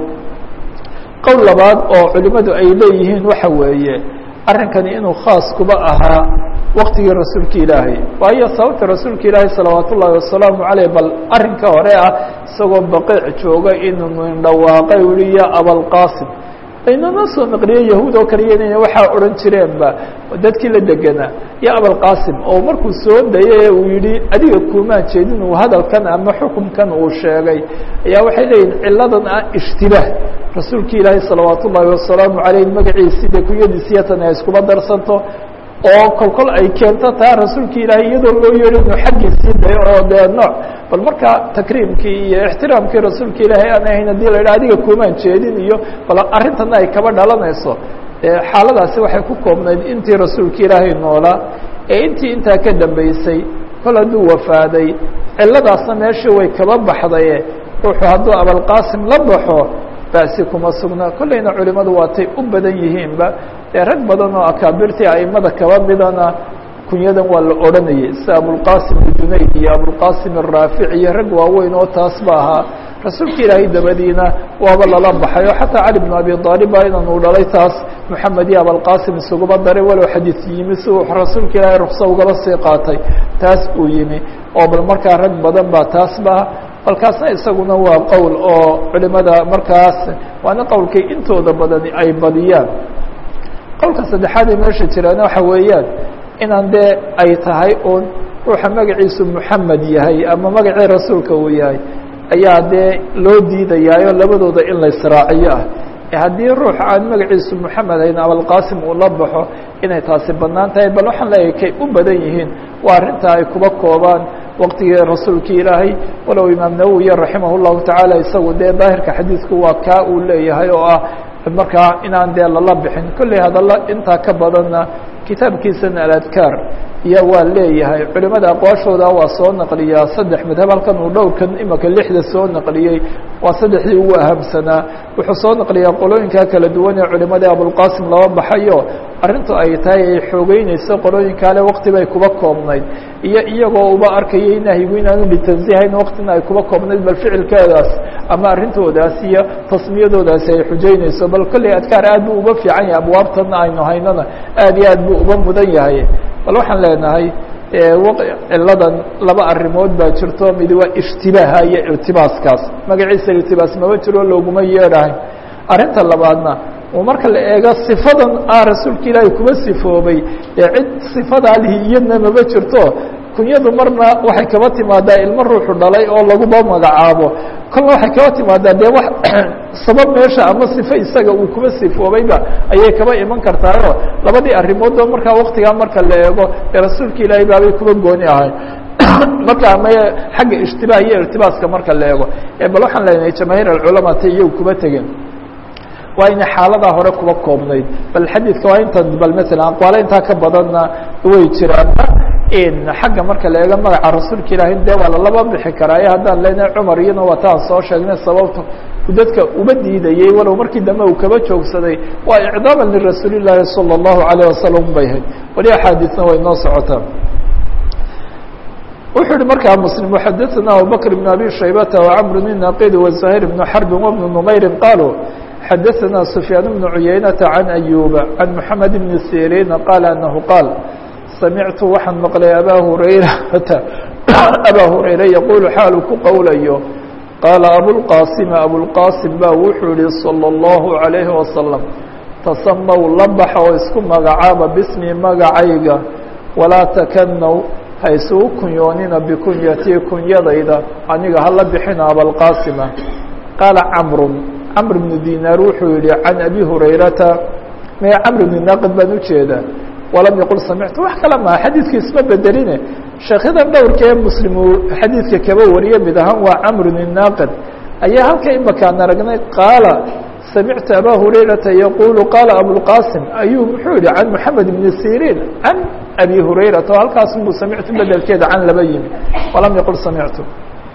qowl labaad oo culimadu ay leeyihiin waxa weeye arrinkani inuu khaas kuba ahaa waktigii rasuulka ilaahay waayo sababta rasuulka ilaahay salawaat ullaahi wasalaamu caleyh bal arrinka hore ah isagoo baqiic jooga inuu indhawaaqay uli ya abalqaasim aynana soo naqliye yahuud oo kaliya inayna waxaa odhan jireenba dadkii la deganaa yo abalqaasim oo markuu soo dayay uu yihi adiga kuumaan jeedin uu hadalkan ama xukumkan uu sheegay ayaa waxay leeyihin ciladan ah ishtibaah rasuulki ilaahay salawaat ullaahi wasalaamu caleyh magaciisi dee kunyadiisiyatan ay iskuba darsanto oo kol kol ay keento taa rasuulka ilaahay iyadoo loo yeedho inuu xaggiisii dayo oo dee nooc bal marka takriimkii iyo ixtiraamkii rasuulka ilaahay aan ahayn hadii la yidhaha adiga kuumaan jeedin iyo bal arrintana ay kaba dhalanayso xaaladaasi waxay ku koobnayd intii rasuulka ilaahay noolaa ee intii intaa ka dambeysay kol hadduu wafaaday ciladaasna meeshii way kaba baxdaye ruuxu hadduu abalqaasim la baxo basi kuma sugna kolleyna culimadu waatay u badan yihiinba dee rag badan oo akaabirtii aimada kaba midana kunyadan waa la odhanayay sida abulqasim junayd iyo abulqasim araafic iyo rag waaweyn oo taas ba ahaa rasuulka ilaahay dabadiina waaba lala baxay oo xataa cali bn abi aalib baa inan uu dhalay taas moxamed iyo abalqasim isugaba daray walow xadiis yimi si uu rasuulka ilaahay rukso ugaba sii qaatay taas uu yimi oo bal markaa rag badan baa taas ba balkaasna isaguna waa qowl oo culimada markaas waana qowlkay intooda badani ay badiyaan qowlka saddexaad ee meesha jiraana waxa weeyaan inaan dee ay tahay uun ruuxa magaciisu moxamed yahay ama magacii rasuulka uu yahay ayaa dee loo diidayaayo labadooda in la israaciyo ah haddii ruux aan magaciisu moxamed ayn abalqasim uu la baxo inay taasi bannaan tahay bal waxaan leeyahay kay u badan yihiin waa arrintaa ay kuba koobaan waqtigii rasuulkii ilaahay walow imaam nawowiya raximah llahu tacaala isagu dee daahirka xadiidku waa kaa uu leeyahay oo ah markaa inaan dee lala bixin kolley hadalla intaa ka badanna kitaabkiisana aladkaar iyo waa leeyahay culimada aqwaashooda waa soo naqliyaa saddex madhab halkan uu dhowrkan imika lixda soo naqliyey waa saddexdii ugu ahamsanaa wuxuu soo naqliyaa qolooyinkaa kala duwan ee culimadii abulqasim laba baxayo arrintu ay tahay ay xoogeynayso qolooyinkaale wakti bay kuba koobnayd iyo iyagoo uba arkayay nahyigu inaanu litansihayn waktina ay kuba koobnayd bal ficilkeedaas ama arrintoodaas iyo tasmiyadoodaasi ay xujeynayso bal kolley adkaar aad buu uga fiican yahay abwaabtana aynu haynana aad iyo aad buu uga mudan yahay bal waxaan leenahay ciladan laba arrimood baa jirto mid waa ishtibaaha iyo irtibaaskaas magaciisa irtibaas maba jiro looguma yeedhahay arrinta labaadna marka la eego sifadan ah rasuulka ilaahay kuba sifoobay ee cid sifadaa lihi iyadna maba jirto kunyadu marna waxay kaba timaadaa ilmo ruuxu dhalay oo laguba magacaabo kolna waxay kaba timaadaa dee wax sabab meesha ama sifo isaga uu kuba sifoobayba ayay kaba iman kartaayoo labadii arrimoodba markaa waktigaa marka la eego ee rasuulka ilaahay baabay kuba gooni ahay marka ama xagga ishtibaah iyo irtibaaska marka la eego bal waxaan leenahay jamaahiir alculamaa ta iyagu kuba tegen waa inay xaaladaa hore kuba koobnayd bal xadiidka waa intan bal maala aqwaale intaa ka badanna way jiraan xagga marka la eego magaca rasuulka ilaahay dee waa lalaba bixi karaayo haddaan leenahay cumar iyana waa taan soo sheegnay sababta dadka uba diidayey walow markii dambe uu kaba joogsaday waa icdaaman lirasuuli llaahi salى اllahu alayه wasalam bay ahayd wali axaadiisna way noo socotaa wuxuu yihi markaa mslim xadaثna abubakr بn abi shaybata وcmr bn naqid وزahيr بn xrbi وبn نmayri qaluu xadaثna سfyaan بn cuyaynaةa عan أyuba عan mحamed بn sirina qaal anahu qaal samictu waxaan maqlay abaa hurayrata abaa hurayra yaquulu xaalu ku qowlayo qaala abulqaasima abulqaasim baa wuxuu yihi salى اllahu عalayhi wasalam tasamaw la baxa oo isku magacaaba bismi magacayga walaa takanow ha isugu kunyoonina bikunyatii kunyadayda aniga hala bixina abalqaasima qaala camrun camr bnu dinaar wuxuu yihi can abi hurayrata mee camr bni naaqid baan ujeedaa walam yaqul samictu wax kale maha xadiidka isma bedeline sheekyadan dhowrka ee muslim uu xadiidka kaba wariye mid ahaan waa camrun inaaqid ayaa halka imakaan aragnay qaala samictu abaa hurayrata yaqulu qaala abulqasim ayuu muxuu yihi can moxamed bni siriin can abi hurayrata oo halkaas buu samictu bedelkeeda can laba yimi walam yaqul samictu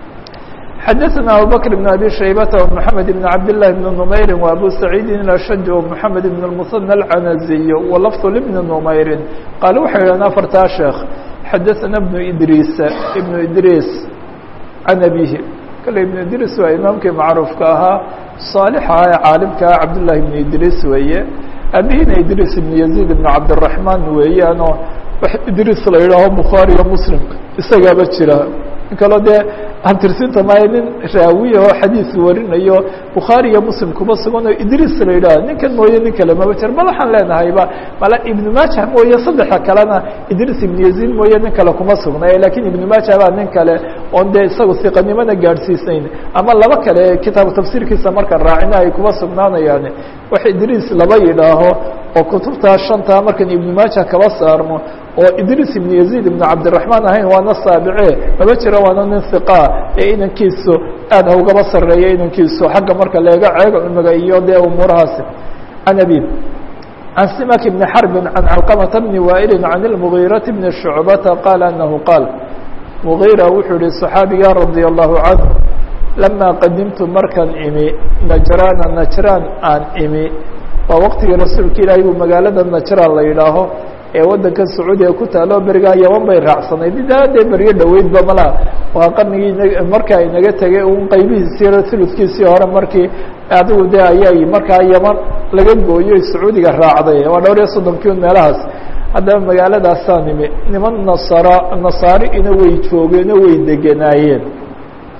xadaثna abubakr بn abi shaybata ومحamed بn cabd لlahi بn نmayri وabu saciidi ashaj ومحamed بn الmuثنى الcanaziy walafظ lbni نmayri qaale waxay yidhahdeen afartaa sheekh xadaثna bnu idriis ibnu idriis can abihi kale ibnu idriis waa imaamkii macruufka ahaa صaalixa ee caalimkaa cabdالlahi ibn idriis weeye abihina idriis ibn yaزيid ibn cabdالرaحman weeyaanoo wax idriis la yidhaaho bukhaariga muslim isagaaba jira kaloo dee hantirsinta maayo nin raawiya oo xadiis warinayo bukhaari iyo muslim kuma sugan oo idriis la yidhaha ninkan mooye nin kale maba jir bal waxaan leenahayba mala ibnu maaja mooye saddexa kalena idriis ibnu yaziid mooye nin kale kuma sugnay lakiin ibnu maaja baa nin kale oon dee isagu siqanimana gaadhsiisnayn ama laba kale kitaabu tafsiirkiisa markaan raacina ay kuma sugnaanayaan wax idriis laba yidhaaho oo kutubtaa shantaa markaan ibnu maaja kaba saarno oo idriis ibnu yaziid ibnu cabdiraxmaan ahayn waana saabice maba jiro waana nin hiqa ee inankiisu aad ha ugaba sarreeya inankiisu xagga marka leega ceega cumiga iyo dee umuurahaasi can abi can simak bni xarbin can calqamata bni waa'ilin can ilmugiirati bni shucbata qaala anahu qaal mugiira wuxuu yihi صaxaabiga radia allahu canhu lamaa qadimtu markaan imi najraana najraan aan imi waa waqtigii rasuulka ilaahay buu magaalada najraan la yidhaaho ee waddanka sacuudiga ku taalo berigaa yaman bay raacsanayd idaadee beryo dhoweydba malaa waa qarnigii markaa inaga tegay un qaybihiisii uludkiisii hore markii adigu de ayay markaa yaman laga gooyo sacuudiga raacday waa dhowr iyo soddonkii un meelahaas haddaba magaaladaasaa nimi niman nasara nasaari ina way joogeenoo way deganaayeen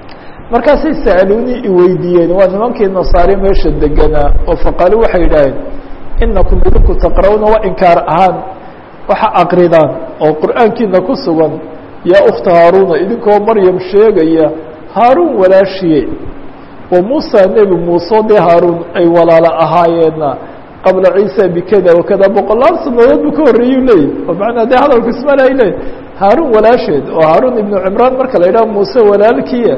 markaasay sa'aluunii iweydiiyeen waa nimankii nasaare meesha deganaa oo faqaalu waxay yidhaaheen inakum idinku taqra'uuna waa inkaar ahaan waxa aqridaan oo qur'aankiina ku sugan yaa ukhta haaruuna idinkoo maryam sheegaya haaruun walaashiye wa muusa nebi muuse dee haaruun ay walaalo ahaayeenna qabla ciisa bikada wakada boqolaal sanadood buu ka horreeyuu leeyahy oo macnaa dee hadalku ismale ay leeyahy haaruun walaasheed oo haaruun ibnu cimraan marka la yidhaha muuse walaalkiia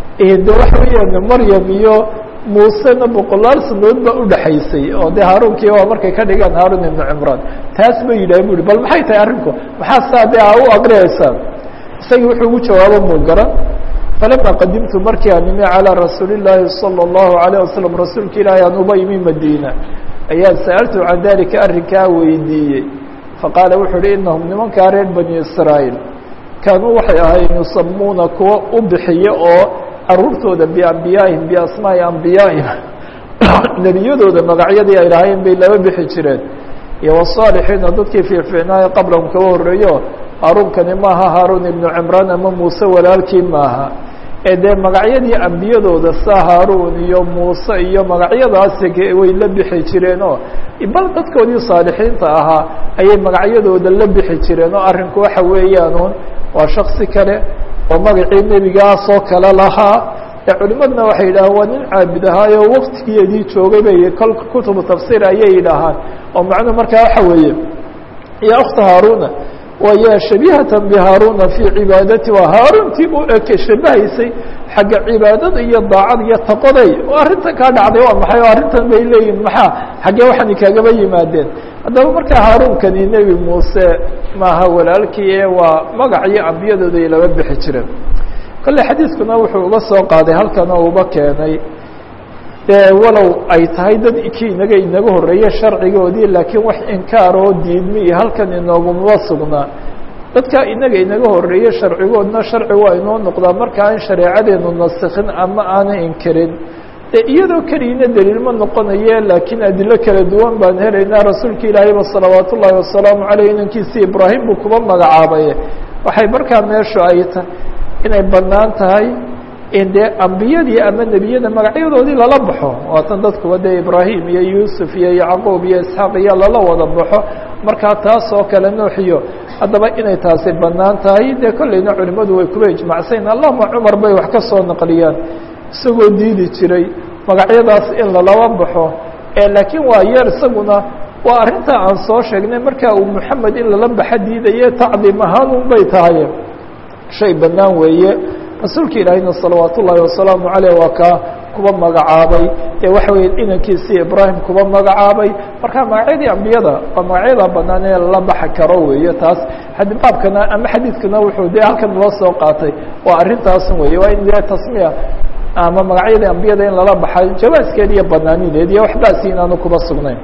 de waxa weeyaan maryam iyo muusena boqolaal sanadood baa udhaxaysay oo dee haaruunkii waa markay ka dhigaan haaruun ibnu cimraan taas ba yidhaha bu uhi bal maxay tahay arrinku maxaa saa dee a u aqriyaysaa isagii wuxuu ugu jawaabo muu garan falama qadimtu markii aan imi calىa rasuuli الlaahi salى الlahu عalيه wasalam rasuulka ilaahi aan uba imi madiina ayaan sa'altu can dalika arrinkaa weydiiyey faqaala wuxuu uhi inahum nimankaa reer bani israa'iil kaanuu waxay ahaayeen yusamuuna kuwa u bixiya oo caruurtooda biambiyaahim biasmaa'i ambiyaahim nebiyadooda magacyadii ay lahaayeen bay laba bixi jireen iyo wasaalixiina dadkii fiicfiicnaayo qablahum kaga horreeyo haaruunkani maaha haaruun ibnu cimraan ama muuse walaalkii maaha ee dee magacyadii ambiyadooda saa haaruun iyo muuse iyo magacyadaasi way la bixi jireen oo bal dadkoodii saalixiinta ahaa ayay magacyadooda la bixi jireen oo arrinku waxa weeyaanuun waa shaksi kale oo magacii nebigaasoo kale lahaa ee culimadna waxay yidhahaan waa nin caabid ahaayo waktigeedii joogay bay kol kutubu tafsiir ayay yidhaahaan oo macnuhu markaa waxa weeye ya ukhta haaruna waya shabihatan bihaaruna fii cibaadati waa haaruuntii u eke shabahaysay xagga cibaadada iyo daacada iyo taqoday oo arrintan kaa dhacday waa maxay oo arrintan bay leeyihin maxaa xaggee waxaani kaagaba yimaadeen haddaba markaa haaruunkani nebi muuse maaha walaalkii ee waa magacii ambiyadooda ay laba bixi jireen kolle xadiiskuna wuxuu uga soo qaaday halkan oo uba keenay walow ay tahay dad kii inaga inaga horreeye sharcigoodii laakiin wax inkaar oo diidmi iyo halkan inooguma sugnaa dadka inaga inaga horreeye sharcigoodna sharci waa inoo noqdaa marka aan shareecadeenu nasikhin ama aanay inkirin de iyadoo keliyina daliil ma noqonaye laakiin adilo kala duwan baan helaynaa rasuulka ilaahayba salawaat ullaahi wasalaamu caleyh inankiisi ibraahim buu kuba magacaabay waxay markaa meeshu ay tahay inay bannaan tahay in dee ambiyadii ama nebiyada magacyadoodii lala baxo waatan dadkuba dee ibraahim iyo yuusuf iyo yacquub iyo isxaaq iyo lala wada baxo markaa taas oo kale nooxiyo haddaba inay taasi bannaan tahay dee kolleyna culimmadu way kuba ijmacsayn allahuma cumar bay wax ka soo naqliyaan isagoo diidi jiray magacyadaas in lalaba baxo ee laakiin waa yeer isaguna waa arrintaa aan soo sheegnay marka uu moxamed in lala baxa diidaye tacdiim ahaan un bay tahay shay bannaan weeye rasuulka ilaahayna salawaat ullaahi wasalaamu caleyh waa kaa kuba magacaabay ee waxa weeye inankiisii ibraahim kuba magacaabay marka magacyadii ambiyada waa magacyada banaan ee lala baxi karo weeye taas baabkana ama xadiidkana wuxuu dee halkan loo soo qaatay waa arrintaas weeye waa in dee tasmiya ama magacyadii ambiyada in lala baxay jawaaskeed iyo banaanideed iyo waxbaasi inaanu kuba sugnayn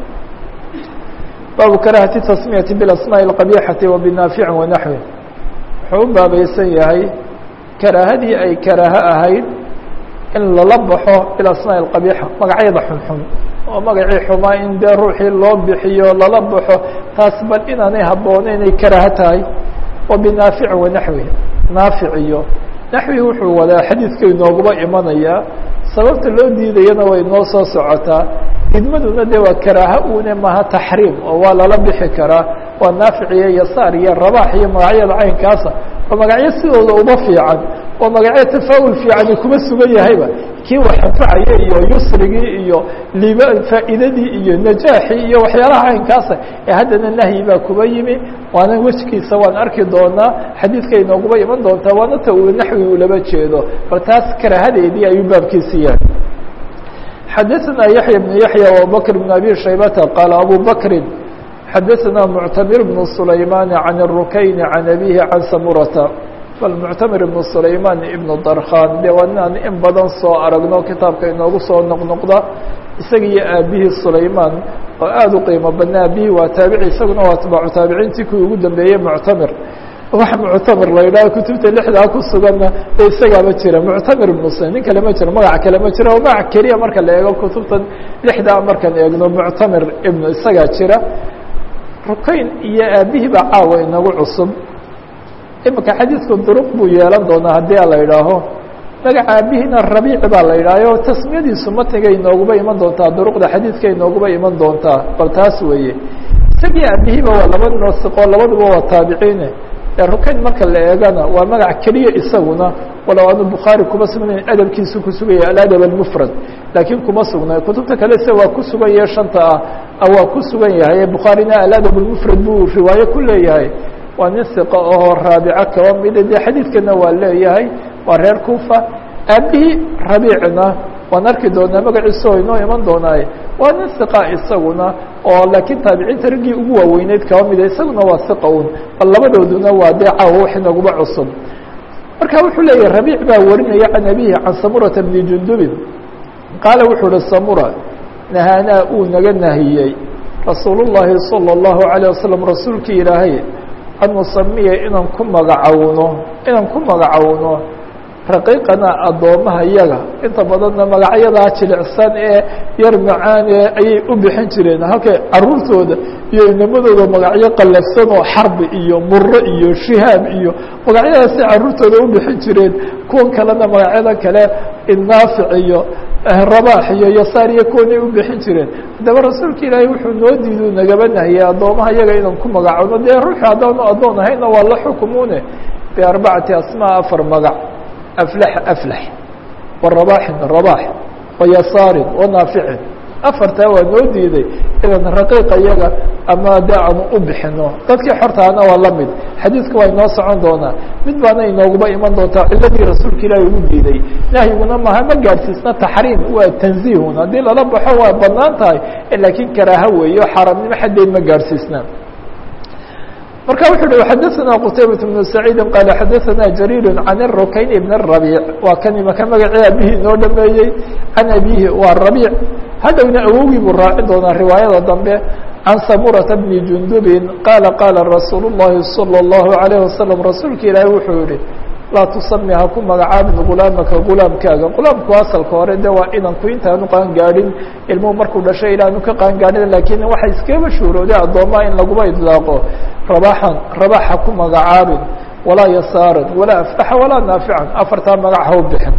baabu karahati tasmiyati bilasmaaءi اqabixati wa binaafici wanaxwi wuxuu u baabaysan yahay karaahadii ay karaaho ahayd in lala baxo bilasmaaءi اqabiixa magacyada xunxun oo magacii xumaa in dee ruuxii loo bixiyo lala baxo taas bal inaanay habbooneyn ay karaaho tahay wa binaafici wanaxwi naafic iyo naxwi wuxuu wadaa xadiidka inooguba imanayaa sababta loo diidayana way noo soo socotaa idmaduna de waa karaaha une maha taxriim oo waa lala bixi karaa waa naafic iyo yasaar iyo rabaax iyo magacyada caynkaasa waa magacyo sidooda uma fiican waa magacyo tafaa'ul fiicani kuma sugan yahayba kii wax anfacaya iyo yusrigii iyo liba faa'iidadii iyo najaaxii iyo waxyaalaha caynkaasa ee haddana nahyi baa kuba yimi waana wejkiisa waan arki doonaa xadiidka inooguba iman doontaa waana ta uu naxwi uu laba jeedo bal taas karaahadeedii ayuu baabkiisi yahay xadaثna yaحyى بن yaحyى وabubكر بن abي شhaybةa qاaل abو bكri xadaثna mctamir بن سulayman عan الrukayn عan abيه عan samurata bal muctamir ibn sulayman ibn darkhan de waa inaan in badan soo aragno kitaabka inoogu soo noqnoqda isaga iyo aabihii sulayman oo aada u qiimo badna aabihii waa taabici isaguna waa atbaacu taabiciintii kuwii ugu dambeeyey muctamir wax muctamir la yidhaha kutubta lixdaa ku suganna de isagaaba jira muctamir ibnu s nin kale ma jiro magac kale ma jiro magac keliya marka la eego kutubtan lixdaa markaan eegno muctamir ibnu isagaa jira rukayn iyo aabihii baa caawa inagu cusub imika xadiidku duruq buu yeelan doonaa haddii a la idhaaho magaca aabihina rabiici baa la yidhahyo tasmiyadiisu matniga inooguba iman doontaa duruqda xadiidka inooguba iman doontaa bal taas weeye isagii aabihiiba waa laba noo siqo labaduba waa taabiciine rukayn marka la eegana waa magac keliya isaguna walow aanu bukhaari kuma sugnayn adabkiisu ku suganya aladab almufrad laakiin kuma sugnay kutubta kale se waa ku sugan yahe shanta ah waa ku sugan yahay bukhaarina aladab almufrad buu riwaayo ku leeyahay waa nin siqa oo raabico kaba mida dee xadiidkana waa leeyahay waa reer kufa aabihii rabiicna waan arki doonaa magaciisa oo inoo iman doonaaye waa nin siqa isaguna oo laakiin taabiciinta raggii ugu waaweyneyd kaba mida isaguna waa siqa un bal labadooduna waa dee caawa wax inaguba cusub marka wuxuu leeyahy rabiic baa warinaya can abihi can samurata bni jundubin qaala wuxuu uhi samura nahaanaa uu naga nahiyey rasuul llahi salى اllahu عalيه wasalam rasuulkii ilaahay an nusamiya inaan ku magacowno inaan ku magacowno raqiiqana addoomaha yaga inta badanna magacyadaa jilicsan ee yar macaane ayay u bixin jireen halkay caruurtooda iyo inamadooda magacyo qallafsan oo xarbi iyo muro iyo shihaab iyo magacyadaasay caruurtooda u bixin jireen kuwan kalena magacyada kale innaafic iyo rabaax iyo yasaar iyo kuwanay u bixin jireen haddaba rasuulka ilaahay wuxuu noo diidu nagaba nahiyey addoomaha yaga inaan ku magacowno dee ruuxu haddaanu addoon ahayna waa la xukumuune biarbacati asmaa afar magac aflax aflax warabaxin rabax wayasaarin wanaaficin afartaa waa noo diiday inaan raqiiqa yaga ama de aanu u bixino dadkii xortaana waa la mid xadiidka waa inoo socon doonaa mid baana inooguba iman doontaa ciladii rasuulka ilaahi ugu diiday nahyiguna maha ma gaadhsiisna taxriim waa tanziihun haddii lala baxo waa banaan tahay laakiin karaaha weeyo xaaraamnimo xaddeed ma gaadhsiisna marka wuxu uhi xadaثna qtaybaة بن سacيidi qaal xadaثna jarيir can الrukayn بn الرabيع waa kan imaka magacii abihii noo dhameeyey can abihi waa rabيع hadhowna awowgii buu raacin doonaa riwaayada dambe can samurata bni jundubin qaala qaala rasuul الlahi salى الlahu عalيه wasalam rasuulka ilaahi wuxuu yihi laa tusami ha ku magacaabin gulaamaka gulaamkaaga gulaamku asalka hore de waa inanku intaanu qaangaadhin ilmuhu markuu dhashay ilaanu ka qaangaadhin lakiin waxay iskaba shuurooday addoomaha in laguma idlaaqo rabaxan rabax ha ku magacaabin walaa yasaaran walaa aftaxa walaa naafican afartaa magac ha u bixin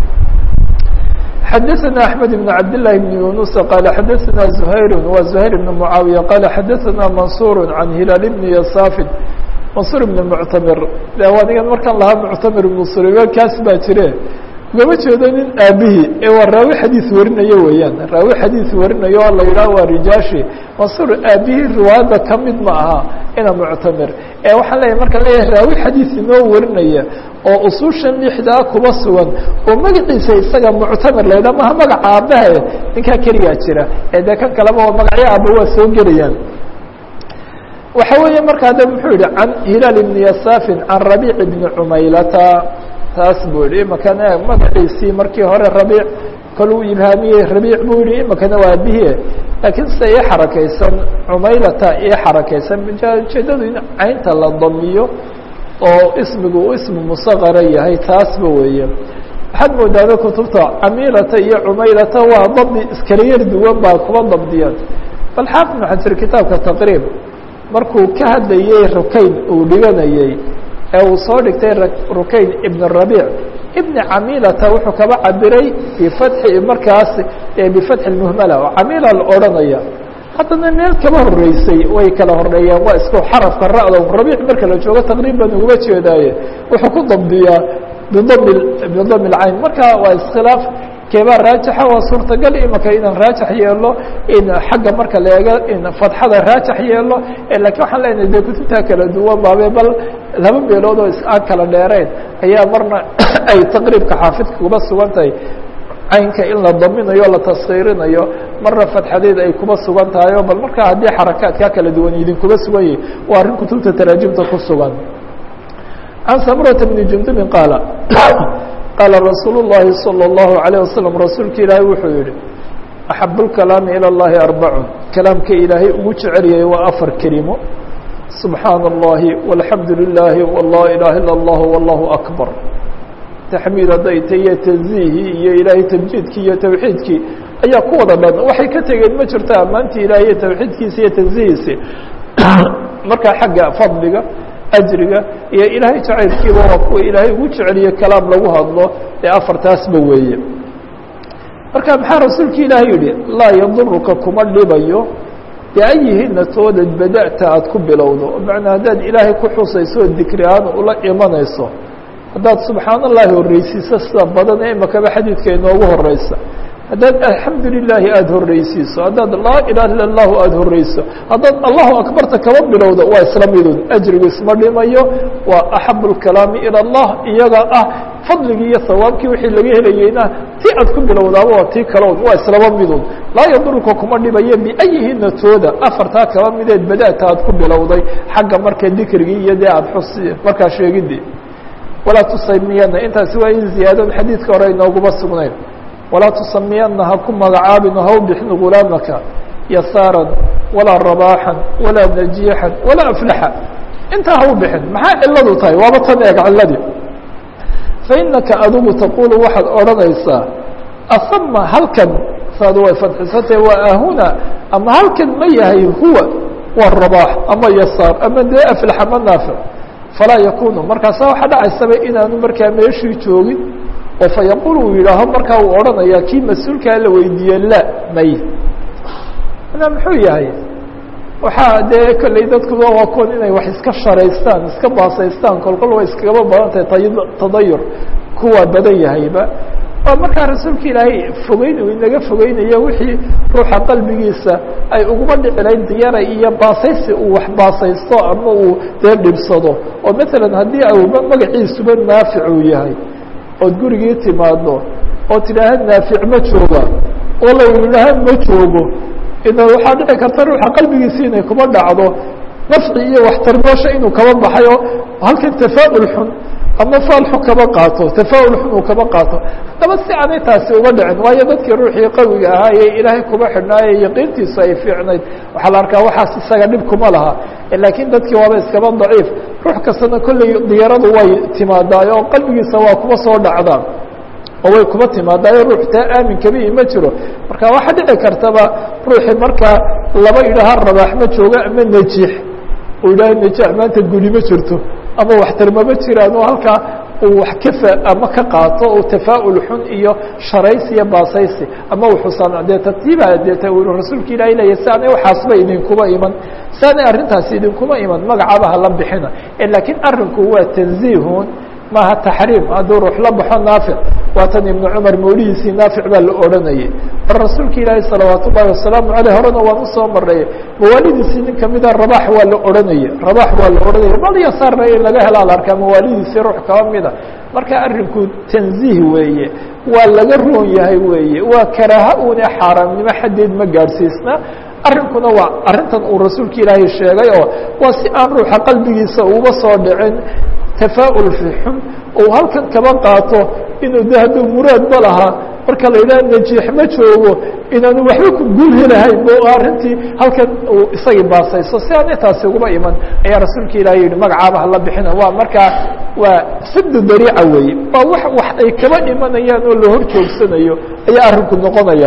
xadaثna أحmed بن cabd للahi بن yuنuس qال xadaثna زhayr wa زhayr بن معaawiية qال xadaثna maنصuر عan hilaal بn yasاfin maنصuر بn mctamir de anigan markaan lahaa mctamir بn sulayman kaas baa jire ugama jeedo nin aabihii ee waa raawi xadiiث warinayo weeyaan raawi xadiiث warinayo oo la yidhaha waa rijaashi maنصuر aabihii riwaayadda kamid ma aha ina mctamir ee waxaan leeyahay markaan leeyahay raawi xadiiث inoo warinaya oo usuushan lixdaa kuba sugan oo magaciisa isaga muctamir la yidhaha maha magaca aabbahe ninkaa keligaa jira ee dee kan kaleba oo magacyo aaba waa soo gelayaan waxa weeye markaa de muxuu yihi can hilaal ibni yasaafin can rabiic ibni cumaylata taas buu yihi imakana magaciisii markii hore rabiic kaluu ibhaamiyey rabiic buu yihi imakana waa aabihie laakiin sida ii xarakaysan cumaylata ii xarakaysan ujeedadu in caynta la damiyo oo ismigu uu ismi musaqara yahay taasba weeye waxaad moodaaba kutubta camilata iyo cumaylata waa dabdi iskala yar duwan baa kuba dabdiyaan bal xaafid ibn xajar kitaabka taqriib markuu ka hadlayey rukayn uu dhiganayey ee uu soo dhigtay rukayn ibn rabiic ibni camilata wuxuu kaba cabiray bifatxi markaas bifatxi muhmala oo camila la odhanaya haddana meel kaba horeysay way kala horeeyaan waa isku xarafka ra'da rabiic marka la joogo taqriiban uguma jeedaaye wuxuu ku dabdiyaa bidami bidami lcayn marka waa iskhilaaf keebaa raajixa waa suurtagal imaka inaan raajax yeelo in xagga marka la eego in fadxada raajax yeelo lakiin waxaan leenahay de kutubtaa kala duwan baabe bal laba meelood oo aan kala dheerayn ayaa marna ay taqriibka xaafidka kuba sugan tahay caynka in la daminayo la taskiirinayo marna fadxadeed ay kuba sugan tahay o bal markaa haddii xarakaadkaa kala duwan idinkuba sugan yahi waa arrin kutubta taraajimta ku sugan can samurata bni jundubin qaala qaala rasuul الlahi salى الlahu عalيه wasalam rasuulka ilaahay wuxuu yihi axab اlkalaami ilى اllahi arbacun kalaamka ilaahay ugu jeceliyay waa afar kelimo subxaana الlahi walxamdu lilahi wlaa ilaha ilا اllah wallahu akbar taxmiid hadday ta iyo tanziihii iyo ilaahay tamjiidkii iyo tawxiidkii ayaa ku wada dhan waxay ka tegeen ma jirto ammaantii ilahay iyo tawxiidkiisa iyo tanzihiisi markaa xagga fadliga ajriga iyo ilaahay jacaylkiiba waa kuwa ilaahay ugu jeceliye kalaam lagu hadlo ee afartaasba weeye marka maxaa rasuulka ilaahay yihi laa yaduruka kuma dhibayo biayihina toodad bada'ta aada ku bilowdo macnaa haddaad ilaahay ku xusayso oo dikri ahaan ula imanayso haddaad subxaan allahi horreysiiso sida badan ee imakaba xadiidka inoogu horeysa haddaad alxamdu lilaahi aada horreysiiso haddaad laa ilaha illa allahu aada horreyso haddaad allahu akbarta kaba bilowdo waa isla midun ajrigu isma dhimayo waa axabu lkalaami ila allah iyaga ah fadligii iyo sawaabkii wixii laga helayeyna ti aad ku bilowdaaba waa tii kalood waa islaba midun laa yaduruka kuma dhibayo biayihina tooda afartaa kaba mideed bada'ta aad ku bilowday xagga marka dikrigii iyo dee aada xus markaa sheegidii walaa tusamiyana intaasi waa in ziyaadon xadiidka hore inooguma sugnayn walaa tusamiyana ha ku magacaabin ha u bixin gulaamaka yasaaran walaa rabaaxan walaa najiixan walaa aflaxa intaa ha u bixin maxaa ciladu tahay waaba tan eeg ciladii fainaka adigu taqulu waxaad odhanaysaa asama halkan saadu way fadxisantah waa ahuna ama halkan ma yahay huwa waa rabaax ama yasaar ama dee aflax ama naafic falaa yakunu markaasa waxaa dhacaysaba inaanu markaa meeshii joogin oo fa yaqul uu yidhaaho markaa uu odhanaya kii mas-uulkaa la weydiiye la may na muxuu yahay waxaa dee kolley dadkuba waa kuwan inay wax iska sharaystaan iska baasaystaan kolkol way iskagaba badan tahay tadayur kuwa badan yahayba waa markaa rasuulka ilaahay fogeyn uu inaga fogeynayo wixii ruuxa qalbigiisa ay uguma dhicilayn diyara iyo baasaysi uu wax baasaysto ama uu dee dhibsado oo matalan haddii auba magaciisuba naafic uu yahay ood gurigii timaado oo tidhaaha naafic ma jooga oo la yidhaaha ma joogo ina waxaa dhici karta ruuxa qalbigiisi inay kuma dhacdo nafci iyo waxtarmoosha inuu kaba baxay oo halkan tafaa'ul xun ama faalxu kaba qaato tafaa'ul xun uu kaba qaato haddaba si aanay taasi uga dhicin waayo dadkii ruuxii qawiga ahaa ee ilaahay kuma xidhnaaye yaqiintiisu ay fiicnayd waxaa la arkaa waxaas isaga dhib kuma laha laakiin dadkii waaba iskaba daciif ruux kastana kolley diyaradu way timaadaayo oo qalbigiisa waa kuma soo dhacdaan oo way kuma timaadaayo ruux taa aamin kabii ma jiro marka waxaa dhici kartaba ruuxii markaa laba idhaha rabaax ma jooga ama najiix uu yidhaha najiix maanta guni ma jirto ama waxtarmama jiraan oo halkaa uu wax kafa ama ka qaato oo tafaa'ul xun iyo sharaysi iyo baasaysi ama wuxuusan dee tartiiba deeta uu rasuulka ilaahay leeyahy si aanay waxaasba idinkuma iman si aanay arrintaasi idinkuma iman magacaba hala bixina laakiin arrinku waa tanziihun maaha taxriim hadduu ruux la baxo naafic waatan ibnu cumar mawlihiisii naafic baa la odhanayay mar rasuulka ilaahi salawaat ullahi wasalaamu aleyh horena waan usoo maray mawaalidiisii nin kamida rabax waa la odhanayay rabax waa la odhanaya bal yasaarna in laga helaa la arkaa mawaalidiisii ruux kaba mida marka arrinku tanziih weeye waa laga roon yahay weeye waa karaaha una xaaraamnimo xaddeed ma gaadhsiisna arrinkuna waa arrintan uu rasuulka ilaahay sheegay oo waa si aan ruuxa qalbigiisa uba soo dhicin tafaa'ul fi xun uu halkan kaba qaato inuu de hadduu muraadba lahaa marka la yidhaha najiix ma joogo inaanu waxba ku guul helahayn bo arrintii halkan uu isagii baasayso si aan intaasi uguba iman ayaa rasuulka ilahi yihi magacaaba hala bixina waa markaa waa sadu dariica weeye waa wax wax ay kaba imanayaan oo la hor joogsanayo ayaa arrinku noqonaya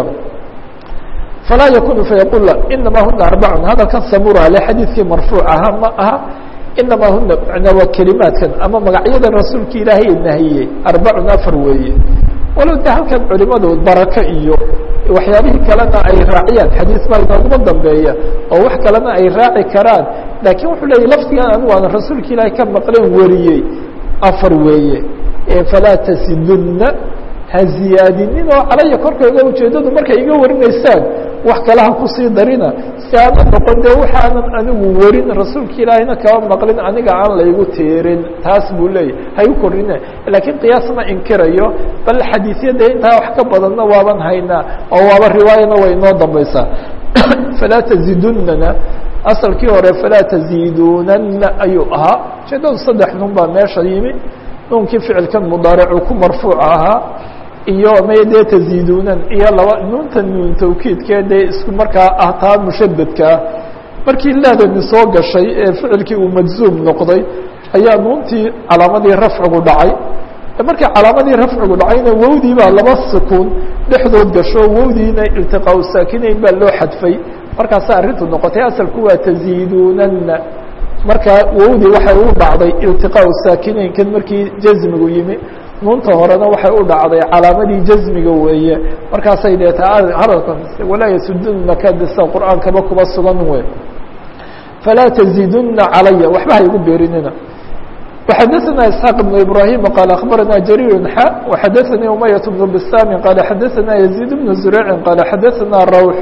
falaa yakunu fayaqul inama huna arbacun hadalkan samura ale xadiidkii marfuuc ahaa ma aha inama huna manaa waa kelimaadkan ama magacyadan rasuulka ilaahay nahiyey arbacun afar weeye walow de halkan culimadu barako iyo waxyaabihii kalena ay raaciyaan xadiis baa inooguma dambeeya oo wax kalena ay raaci karaan laakiin wuxuu leeyay lafdigan anigu aan rasuulka ilaahay ka maqleen wariyey afar weeye falaa tasidunna ha ziyaadinin oo calaya korkayga ujeedadu markay iga warinaysaan wax kale ha kusii darina si aana noqon de waxaanan anigu warin rasuulka ilaahayna kaba maqlin aniga aan laygu tiirin taas buu leeyahy ha igu korine laakiin qiyaas ma inkirayo bal xadiisyada intaa wax ka badanna waaban haynaa oo waaba riwaayana way inoo dambaysaa falaa tazidunana asalkii hore falaa taziidunana ayuu ahaa ujeedadu saddex nun baa meesha yimi nuunkii ficilkan mudaaricu ku marfuuc ahaa iyo may dee taziidunan iyo laba nuunta nuun tawkiidkee dee isku markaa ah taa mushadadkaa markii laadani soo gashay ee ficilkii uu majzuum noqday ayaa nuuntii calaamadii rafcigu dhacay markii calaamadii rafcigu dhacayna wowdii baa laba sukuun dhexdood gasho wowdiina iltiqaa saakinayn baa loo xadfay markaasa arrintu noqotay asalku waa taziidunana marka wowdii waxay u dhacday iltiqaa saakinaynkan markii jazmigu yimi nuunta horena waxay u dhacday calaamadii jasmiga weeye markaasay deeta hadalka walaa yasudunaka disa qur'aankaba kuba sugan wey falaa tزiduna calaya waxba ha igu beerinina وxadثna isحاq بن ibrahيm qال aخbarana jrيr x وxadثnii umayaة بن bsam qال xadثna يزيد بن زurيع qال xadثna rawح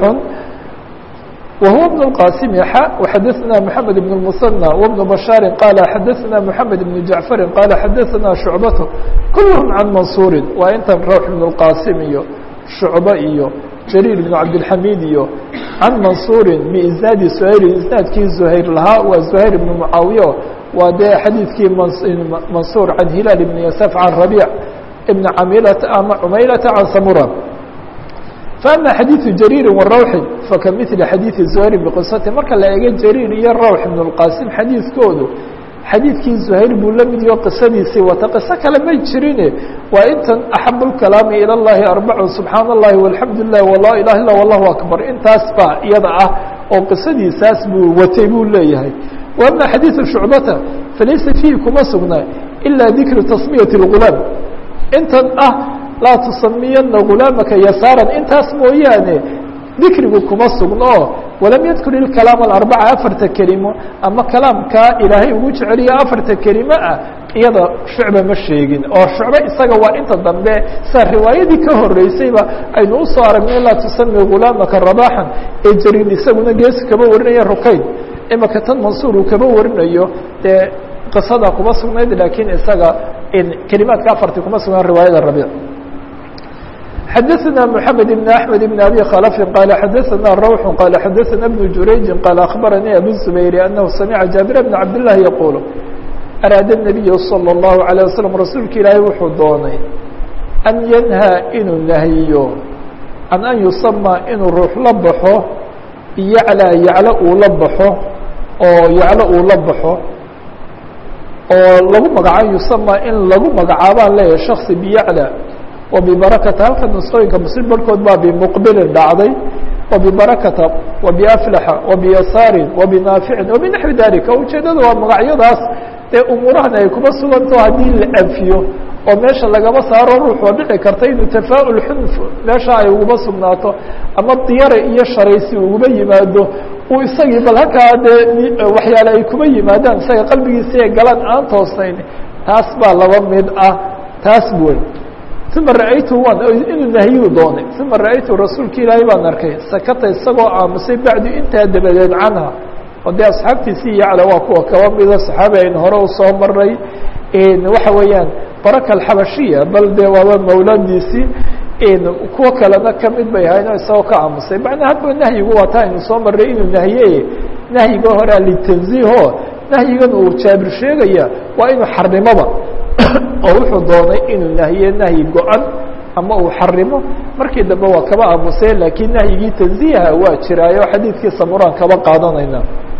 وهو بن الqاsم x وxadثna محamed بن المثنى وبن بشhاaر qال xadثna محamed بن جaعفر qال xadثna شhuعبة kulهم عan maنصuuri waa intan rawح بن الqاsم iyo شhuعبة iyo jrير بن cabdالحamid iyo can maنصuuri بisnaadi زhayr isnaadkii زhayr lahaa waa زhayr بن معaawiye waa dee xadiidkii mansuur can hilaal ibn yasaf can rabiic ibn camilata ama cumaylata can samura faama xadiidu jariiri wa rawxin fakamili xadiidi zuhayrin biqisati marka la eego jariir iyo rawx ibn اlqasim xadiidkoodu xadiidkii zuhayr buu la mid yaho qisadiisii wata qiso kale may jirine waa intan axab اlkalaami ilى اllahi arbacun subxaana اllahi walxamdu lilah wala ilaha illa wallahu akbar intaas baa iyada ah oo qisadiisaas buu watay buu leeyahay وأmا xadيiث شhuعbata falaysa فيhi kuma sugna إilا dikru tasmiyaة الغulaam intan ah laa tusamiyana غulaamaka yasaaرa intaas mooyaane dikrigu kuma sugno o walam yadkur ilkalaam alarbaca afarta kelimo ama kalaamkaa ilaahay ugu jeceliyo afarta kelimo ah iyada shucba ma sheegin oo shucbe isaga waa inta dambe saa riwaayadii ka horeysayba aynu usoo aragnay laa tusami غulaamaka rabaxan ee jariin isaguna geesi kaba warinaya rukayn imaka tan mansuur uu kaba warinayo dee qisada kuma sugnayd lakiin isaga kelimaadka afarti kuma sugnaan riwaayada rabiic xadaثna mحamed بn أحmed بn abi khلف qال xadaثna rawح qال xadaثna بن jurayji qال aخbaranii abu الزubayr أnahu samca jaaبir بn cabd لlahi yaqul araada النabiy slى الlahu عalيه waslم rasuulka ilaahay wuxuu doonay an yanhى inuu nahyiyo can an yusama inuu ruux la baxo yaclى yaclo uu la baxo oo yaclo uu la baxo oo lagu magacaabo yusama in lagu magacaabaan leeyahay shaksi biyaclى wa bibarakata halka nusqooyinka muslim barhkood baa bimuqbilin dhacday wa bibarakata wa biaflaxa wa biyasaarin wa binaaficin wa binaxwi dalika ujeedada waa magacyadaas ee umuurahan ay kuma suganto haddii la anfiyo oo meesha lagaba saaro ruux oo dhici karta inuu tafaa-ul xunf meesha ay uguma sugnaato ama diyare iyo sharaysi uguba yimaado uu isagii bal halkaa dee waxyaale ay kuma yimaadaan isaga qalbigiisa ee galaan aan toosnayn taas baa laba mid ah taas wey uma ra-aytu waan inuu nahiyuu doonay uma ra-aytu rasuulka ilaahay baan arkay sakata isagoo aamusay bacdu intaa dabadeed canha oo dee asxaabtiisii yacla waa kuwa kaba mida saxaabi aynu hore usoo maray waxa weeyaan baraka alxabashiya bal dee waaba mawladiisii kuwo kalena kamid bay ahayn oo isagoo ka aamusay macnaa hadba nahyigu waa taa aynu soo maray inuu nahiye nahyiga horea litanziiho nahyigan uu jaabir sheegaya waa inuu xarimoba oo wuxuu doonay inuu nahiye nahyi go-an ama uu xarimo markii dambe waa kaba aamusay laakiin nahyigii tanziiha waa jiraayo xadiidkii samuraan kaba qaadanayna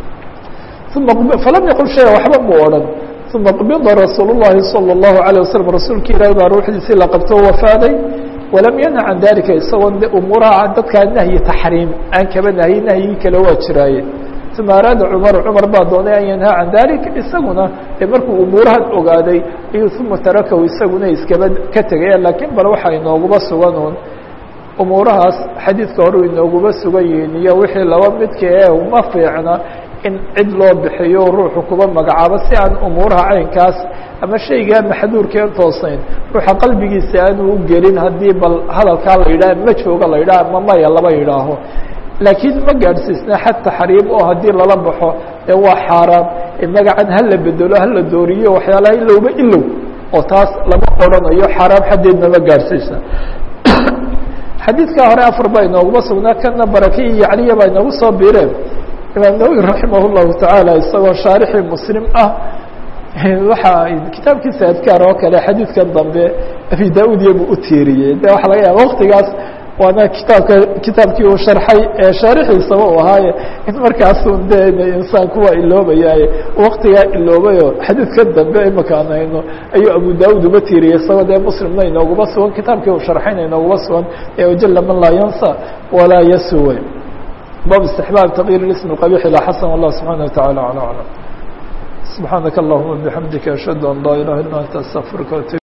uma falam yaqul shaya waxba mu odhan uma qbida rasuul الlahi salى الlahu عalيه waslm rasuulka ilaahi baa ruuxdiisii la qabto wafaaday walam yanha can dalika isagoo umuuraha dadkaa nahyi taxriim aan kaba nahyi nahyigii kale waa jiraaye uma araada cumar cumar baa doonay an yanhaa can dalika isaguna ee markuu umuurahan ogaaday ayuu uma tarakahu isaguna iskaba ka tegaya lakiin bal waxa inooguba sugan un umuurahaas xadiidka hore inooguba sugan yihiin iyo wixii laba midka ee uma fiicna in cid loo bixiyo ruuxu kuba magacaabo si aan umuuraha caynkaas ama shaygaa maxduurkeen toosayn ruuxa qalbigiisa aanu u gelin haddii bal hadalkaa la yidhaha ma jooga la yidhaha ama maya laba yidhaaho laakiin ma gaadhsiisna xad taxriim oo haddii lala baxo ee waa xaaraam magacan hala bedelo hala dooriyo waxyaalaha ilowba ilow oo taas lama odhanayo xaaraam xaddeedna ma gaadhsiisna xadiidkaa hore afar baa inooguma sugnaa kana barake iyo yacliya baa inoogu soo biireen imaam nawowi raximah llahu tacaala isagoo shaarixii muslim ah waxa kitaabkiisa adkaar oo kale xadiidkan dambe abi da-ud iyabuu u tiiriyey de waxa laga yaaba waktigaas waana kitaabka kitaabkii uu sharxay ee shaarixiisaba u ahaaye in markaasun de insaanku waa iloobayaaye waktigaa iloobayo xadiidkan dambe imaka aan hayno ayuu abu da-ud uga tiiriyey isagoo dee muslimna inooguma sugan kitaabkii uu sharxayna inooguma sugan ee wajala man laa yansa walaa yasuwe bab استحباب تغيير الاسم القبيح إلى حسن والله سبحانه وتعالى على أعلم سبحانك اللهم وبحمدك أشهد أن لا إله إلا أنت أستغفرك وأتوب